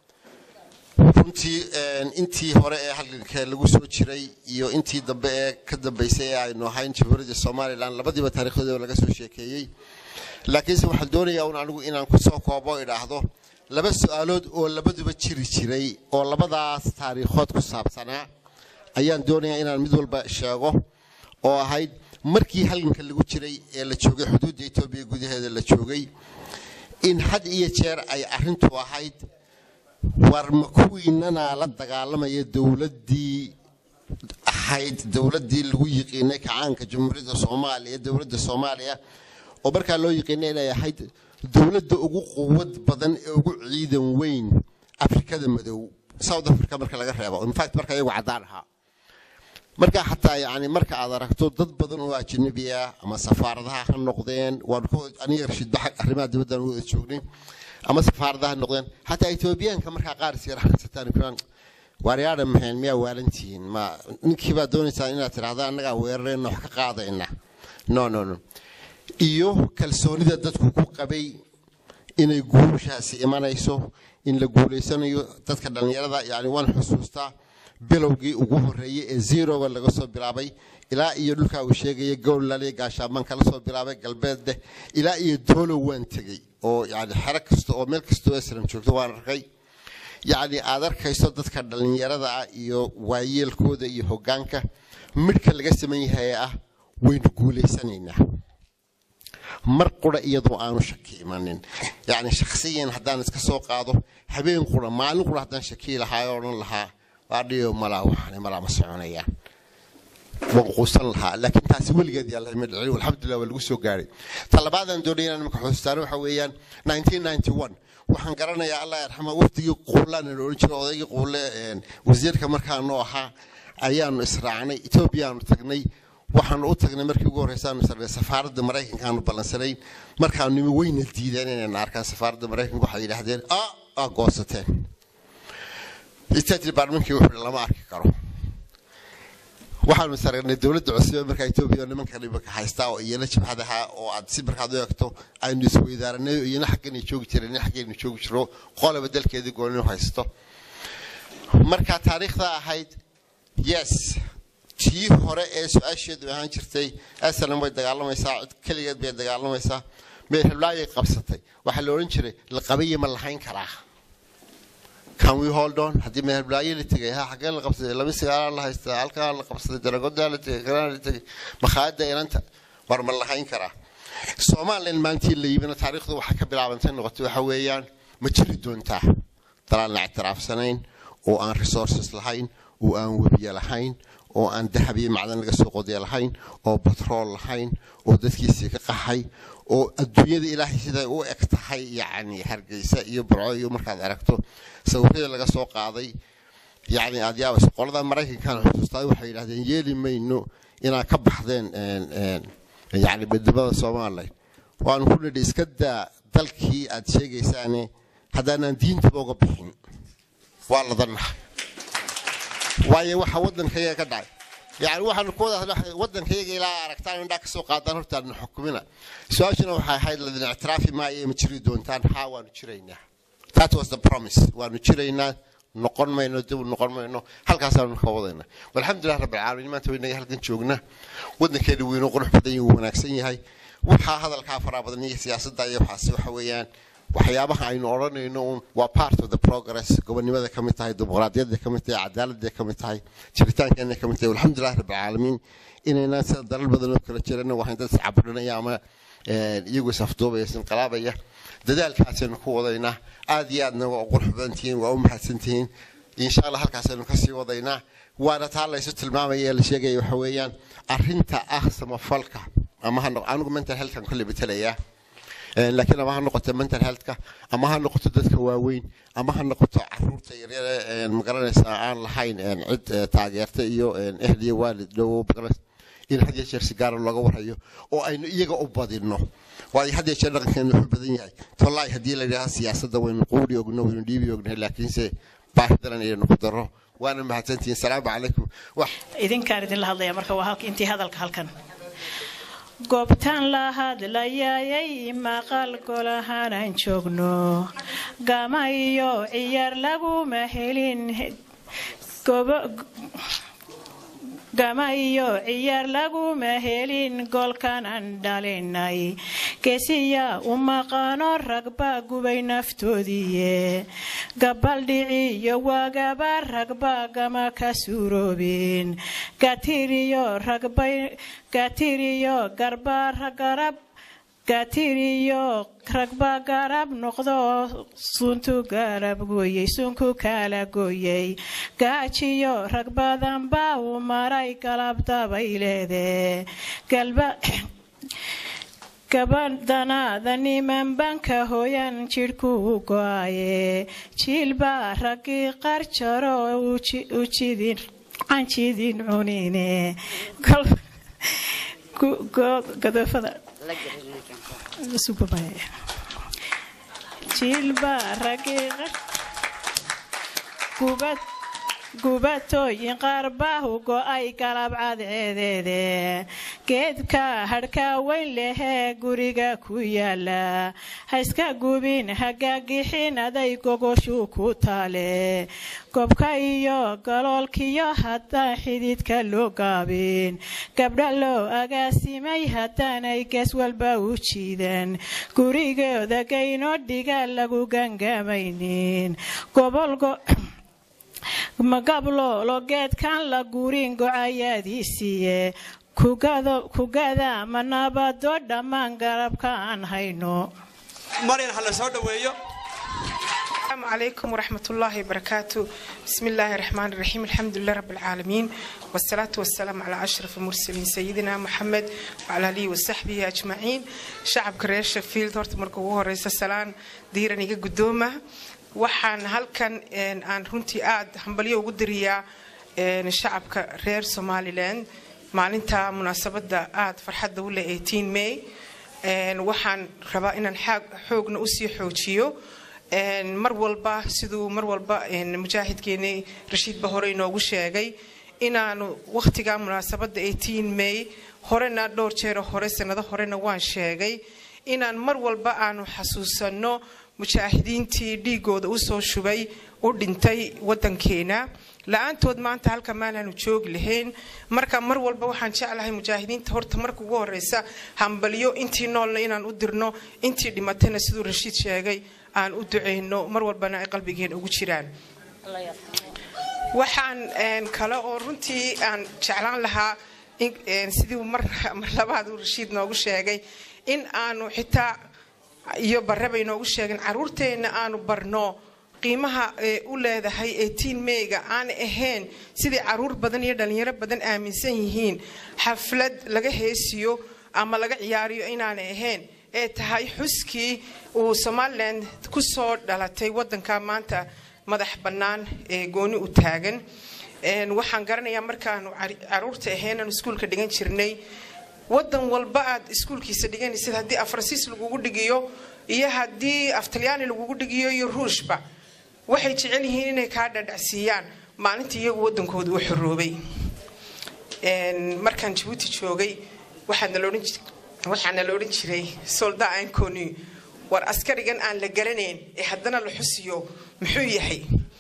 Speaker 6: runtii intii hore ee halganka lagu soo jiray iyo intii dambe ee ka dambaysay ee aynu ahayn jamhuuriyadda somalilan labadiiba taariikhdooda laga soo sheekeeyey laakiinse waxaan doonayaa un anigu inaan kusoo koobo idhaahdo laba su-aalood oo labaduba jiri jiray oo labadaas taariikhood ku saabsanaa ayaan doonayaa inaan mid walba sheego oo ahayd markii halganka lagu jiray ee la joogay xuduudda etoobiya gudaheeda la joogay in had iyo jeer ay arrintu ahayd war ma kuwiinanaa la dagaalamaya dowladdii ahayd dowladdii lagu yiqiinay kacaanka jamhuuriyadda soomaaliya dowladda soomaaliya oo markaa loo yiqiinay inay ahayd dowladda ugu quwad badan ee ugu ciidan weyn afrikada madow south africa marka laga reebo infact marka iyagu caddaan ahaa marka xataa yani marka aad aragto dad badan oo ajnabi ah ama safaaradaha ha noqdeen aniga rashidba arrimaha dibaddan wada joognay ama safaaradaha ha noqdeen xataa etoobiyaanka markaa qaar isyara xasataan waaryaadha maxeen miyaa waalantihiin ma ninkiibaa doonaysaa inaad tidhahda annagaa weerarayna wax ka qaadayna no no no iyo kalsoonida dadku ku qabay inay guushaasi imanayso in la guulaysanayo dadka dhallinyarada yani waan xusuustaa bilowgii ugu horeeyey ee zeroga laga soo bilaabay ilaa iyo dhulkaa uu sheegaya gowlaliya gaashaamaan kala soo bilaabay galbeeddeh ilaa iyo doolow waan tegey oo yani xero kasta oo meel kasta oo esram joogto waan arkay yacni aad arkayso dadka dhallinyarada ah iyo waayeelkooda iyo hoggaanka midhka laga saman yahay ah waynu guulaysanaynaa mar qura iyadoo aanu shaki imanin yacni shakhsiyan haddaan iska soo qaado habeen qura maalin qura haddaan shakii lahaa oo odhan lahaa waadhiyo malaa waxaani malaa ma soconayaan waan quusan lahaa laakiin taasi weligeed yaa lama dhicin alxamdulilah waa lagu soo gaaray ta labaadaan doonaya inaan imika xusuustaan waxa weeyaan 1991 waxaan garanayaa allah yarxama wafdigii quulaan la odhan jiray odaygii quule wasiirka markaanu ahaa ayaanu israacnay etoobiyaanu tagnay waxaanu u tagnay markii ugu horreysaanu sarnay safaaradda maraykanka aanu ballansanayn markaanu nimi weyna diideen inayna arkaan safaaradda maraykanka waxay yidhaahdeen ah aa goosateen state departmentkii wuxuu lama arki karo waxaanu saragnay dowladda cusube markaa etoobiya nimanka dhibaka haystaa oo iyana jabhadaha oo aad si markaad u eegto aynu isweydaaranay oo iyana xaggana joogi jireen ina xaggaynu joogi jiro qolaba dalkeedii gooninu haysto marka taariikhda ahayd yes tii hore ee su-aasheedu ahaan jirtay asalan way dagaalamaysaa cid keligeed bay dagaalamaysaa meel heblaayay qabsatay waxaa la odhan jiray laqabaye ma lahayn karaa can we hold on haddii meel heblaayo la tegay ha xaggee la qabsaday laba sigaalaa la haystaa halkaa la qabsaday daragodaa la tegay kalaa la tegay makhaayadda inanta war ma lahayn karaa somalilan maalintii la yimina taariikhdu waxay ka bilaabantay noqotay waxa weeyaan ma jiri doontaa dalaan la ictiraafsanayn oo aan resources lahayn oo aan webiye lahayn oo aan dahab iyo macdan laga soo qodiya lahayn oo batrool lahayn oo dadkiisii ka qaxay oo adduunyada ilaahay siday u eg tahay yacni hargeysa iyo burco iyo markaad aragto sawirada laga soo qaaday yacni aad yaabayso qolada maraykankan xusuustaa waxay yidhahdeen yeeli mayno inaad ka baxdeen yacni midnimada somalilan waanu ku nidhi iska daa dalkii aad sheegaysaane haddaanaan diintaba uga bixin waa ladannaha waayo waxa waddankayaga ka dhacay yani waxaanu ku wada waddankayaga ilaa aragtaan indhaa ka soo qaadaan hortaadna xukumina su-aashuna waxay ahayd ladin ictiraafi maayo ma jiri doontaan haa waanu jiraynaa that was the promise waanu jiraynaa noqon mayno dib noqon mayno halkaasaanu ka wadayna walxamdulilah rabbilcaalamiin maanta waynaga halkan joognaa waddankeena weynoo qurux badan yahay wuu wanaagsan yahay waxaa hadalkaa faraa badan iyo siyaasadda iyo waxaasi waxa weeyaan waxyaabaha aynu odhanayno un waa part of the progress gobonnimada ka mid tahay dimuqraadiyadda ka mid tahay cadaaladda ka mid tahay jiritaankeena ka mid tahay alxamdulilah rabbilcaalamiin inaynaan sida dalal badan oo kala jirana waxaan dad iscabudhinaya ama iyagu isafduubaya isinqalaabaya dadaalkaasaynu ku wadaynaa aad iyo aadna waa qurux badan tihiin waa u mahadsan tihiin insha allah halkaasaynu kasii wadaynaa waana taa laysu tilmaamaya ee la sheegaya waxa weeyaan arrinta ah samafalka ama ha anigu mental healthkan kolley betelayaa laakiin ama ha noqoto mental healthka ama ha noqoto dadka waaweyn ama ha noqoto caruurta yaryar magaranaysaa aan lahayn cid taageerta iyo ehl iyo waalid dhow in had iyo jeer si gaara looga warhayo oo aynu iyaga u badinno waayo had iyo jeer dhaqankeenu wuxuu badan yahay tollaay haddii la yidhaha siyaasadda waynu quuri ogno waynu dhiibi ognahay laakiinse baahi daran ayaynu ku darro waana mahadsantihiin salaamu calaykum wax
Speaker 7: idinkaan idinla hadlaya marka waa halka intii hadalka halkan goobtaan la hadlayayay maqal golahaanaan joogno gama iyo ciyaar laguma helin gama iyo ciyaar laguma helin goolkanan dhalinay geesiya u maqaano ragba gubay naftoodiiye gabaldhiciyo waagaba ragba gama ka suuroobin gatiriyo garba garab gatiriyo ragba garab noqdo suntu garab gooyey sunku kala gooyey gaajiyo rag badan baa u maray galabdabay leedee gabadhanaada niman banka hooyan jidhku u go-aye jiilbaa raggii qarjaro canjidin cunine godoofada jiilbaa raggii gubad gubatooyin qaar baahu go-ay galab cadceedeede geedka hadhkaa weyn lehee guriga ku yaala ha iska gubin hagaagixin aday gogoshu ku taale gobka iyo galoolkiyo haddaan xididka loo gaabin gabdha loo agaasimay haddaanay gees walba u jiidan gurigooda gayno dhiga lagu gangamaynin gobolgo magabloolo geedkan la gurin gocayaadiisiiye kugada ma nabado dhammaan garabka aan hayno
Speaker 1: maryan ha la soo dhaweeyo
Speaker 8: السلام عليكم ورحمة الله وبركاته بسم الله الرحمن الرحيم الحمد لله رب العالمين والصلاة والسلام على أشرف المرسلين سيدنا محمد وعلى آله وصحبه أجمعين شعب كريش فيلد هورت مركوه رئيس السلام ديرا نيجا قدومة waxaan halkan aan runtii aada hambalyo ugu diriyaa shacabka reer somalilan maalinta munaasabada aada farxadda u leh may waxaan rabaa inaan xoogna usii xoojiyo mar walba siduu mar walba mujaahidkeeni rashiidba hore inoogu sheegay inaanu wakhtiga munaasabada may horena dhowr jeero hore sanado horena waan sheegay inaan mar walba aanu xasuusanno mujaahidiintii dhiigooda usoo shubay u dhintay wadankeena la-aantood maanta halka maanaanu joogi lahayn marka mar walba waxaan jeclahay mujaahidiinta horta marka ugu horeysa hambalyo intii noolna inaan u dirno intii dhimatayna siduu rashiid sheegay aan u duceyno mar walbana ay qalbigeena ugu jiraan waxaan kale oo runtii aan jeclaan lahaa sidii mar labaad uu rashiid noogu sheegay in aanu xitaa iyo barreba inoogu sheegin caruurteenna aanu barno qiimaha ee u leedahay ee tiin meyga aan ahayn sidai caruur badan iyo dhalinyaro badan aaminsan yihiin xaflad laga heesiyo ama laga ciyaariyo inaanay ahayn ee tahay xuskii uu somalilan ku soo dhalatay wadanka maanta madax bannaan ee gooni u taagan waxaan garanayaa markaanu caruurta ahaynan iskuulka dhigan jirnay wadan walba aad iskuulkiisa dhiganaysid haddii afransiis lagugu dhigiyo iyo haddii aftalyaani lagugu dhigiyo iyo ruushba waxay jecel yihiin inay kaa dhadhacsiiyaan maalintii iyagu wadankooda u xoroobay markaan jabuuti joogay waxaana la odhan jiray solda ancony war askarigan aan la garanayn ee haddana la xusiyo muxuu yahay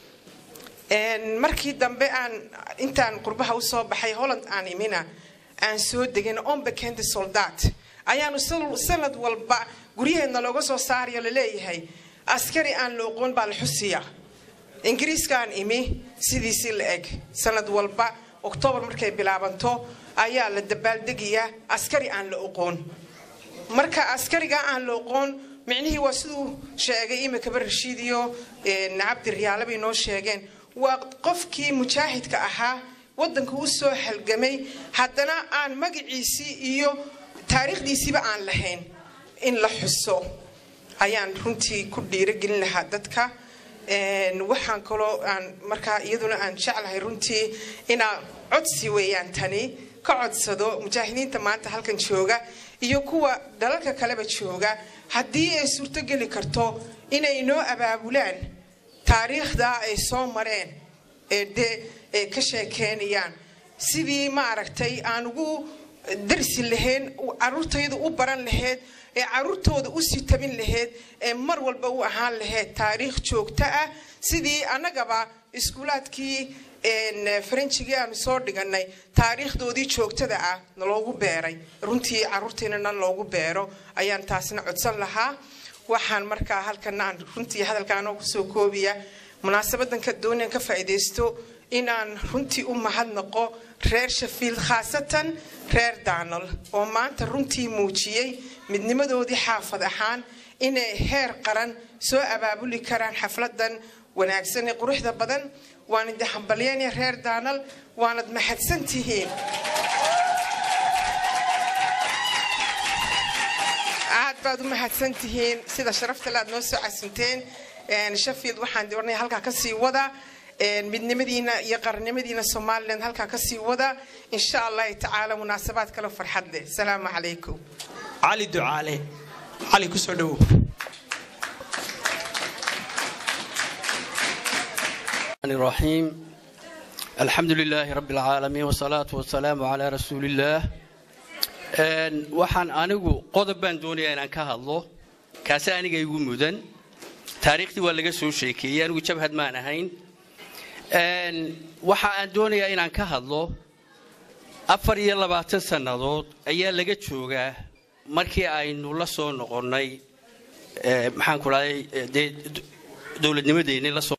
Speaker 8: markii dambe aan intaan qurbaha usoo baxay holland aan imina aan soo degin ombekende soldat ayaanu sanad walba guryaheedna looga soo saarayo laleeyahay askari aan la oqoon baa la xusiya ingiriiskaan imi sidiisii la eg sanad walba oktoobar markay bilaabanto ayaa la dabaaldegayaa askari aan la oqoon marka askariga aan la oqoon micnihii waa siduu sheegay imikaba rashiid iyo cabdi riyaale bay noo sheegeen waa qofkii mujaahidka ahaa wadanka u soo halgamay haddana aan magaciisii iyo taariikhdiisiiba aan lahayn in la xuso ayaan runtii ku dhiirogelin lahaa dadka waxaan kaloo aan markaa iyaduna aan jeclahay runtii inaa codsi weeyaan tani ka codsado mujaahidiinta maanta halkan jooga iyo kuwa dalalka kaleba jooga haddii ay suurtogeli karto inay noo abaabulaan taariikhda ay soo mareen ee dee ay ka sheekeynayaan sidii ma aragtay aan ugu darsi lahayn caruurtaydu u baran lahayd ee caruurtooda u sii tabin lahayd ee mar walba u ahaan lahayd taariikh joogto ah sidii annagaba iskuulaadkii faranjigii aanu soo dhiganay taariikhdoodii joogtada ah naloogu beeray runtii caruurtiina nan loogu beero ayaan taasna codsan lahaa waxaan markaa halkana aan runtii hadalkaanoo kusoo koobiya munaasabadanka doonian ka faa'iidaysto inaan runtii u mahadnaqo reer shafiil khaasatan reer daanal oo maanta runtii muujiyey midnimadoodii xaafad ahaan inay heer qaran soo abaabuli karaan xafladan wanaagsan ee quruxda badan waan idi hambalyeynaya reer daanal waanad mahadsan tihiin aad baad u mahadsan tihiin sida sharaftale aad noo soo casinteen shafield waxaan doonaya halkaa kasii wada midnimadiina iyo qarannimadiina somalilan halkaa kasii wada insha allahi tacaala munaasabaad kale farxad leh asalaamu calaykum
Speaker 1: cali ducaale cali kusoo dhowow
Speaker 9: الرحيم الحمد لله رب العالمين والصلاة والسلام على رسول الله waxaan anigu qodob baan doonayaa inaan ka hadlo kaasi aniga igu mudan taariikhdii waa laga soo sheekeeyey anigu jabhad maan ahayn waxa aan doonayaa inaan ka hadlo afar iyo labaatan sannadood ayaa laga joogaa markii aynu la soo noqonnay maxaan ku dhahay dee dowladnimadeennii la soo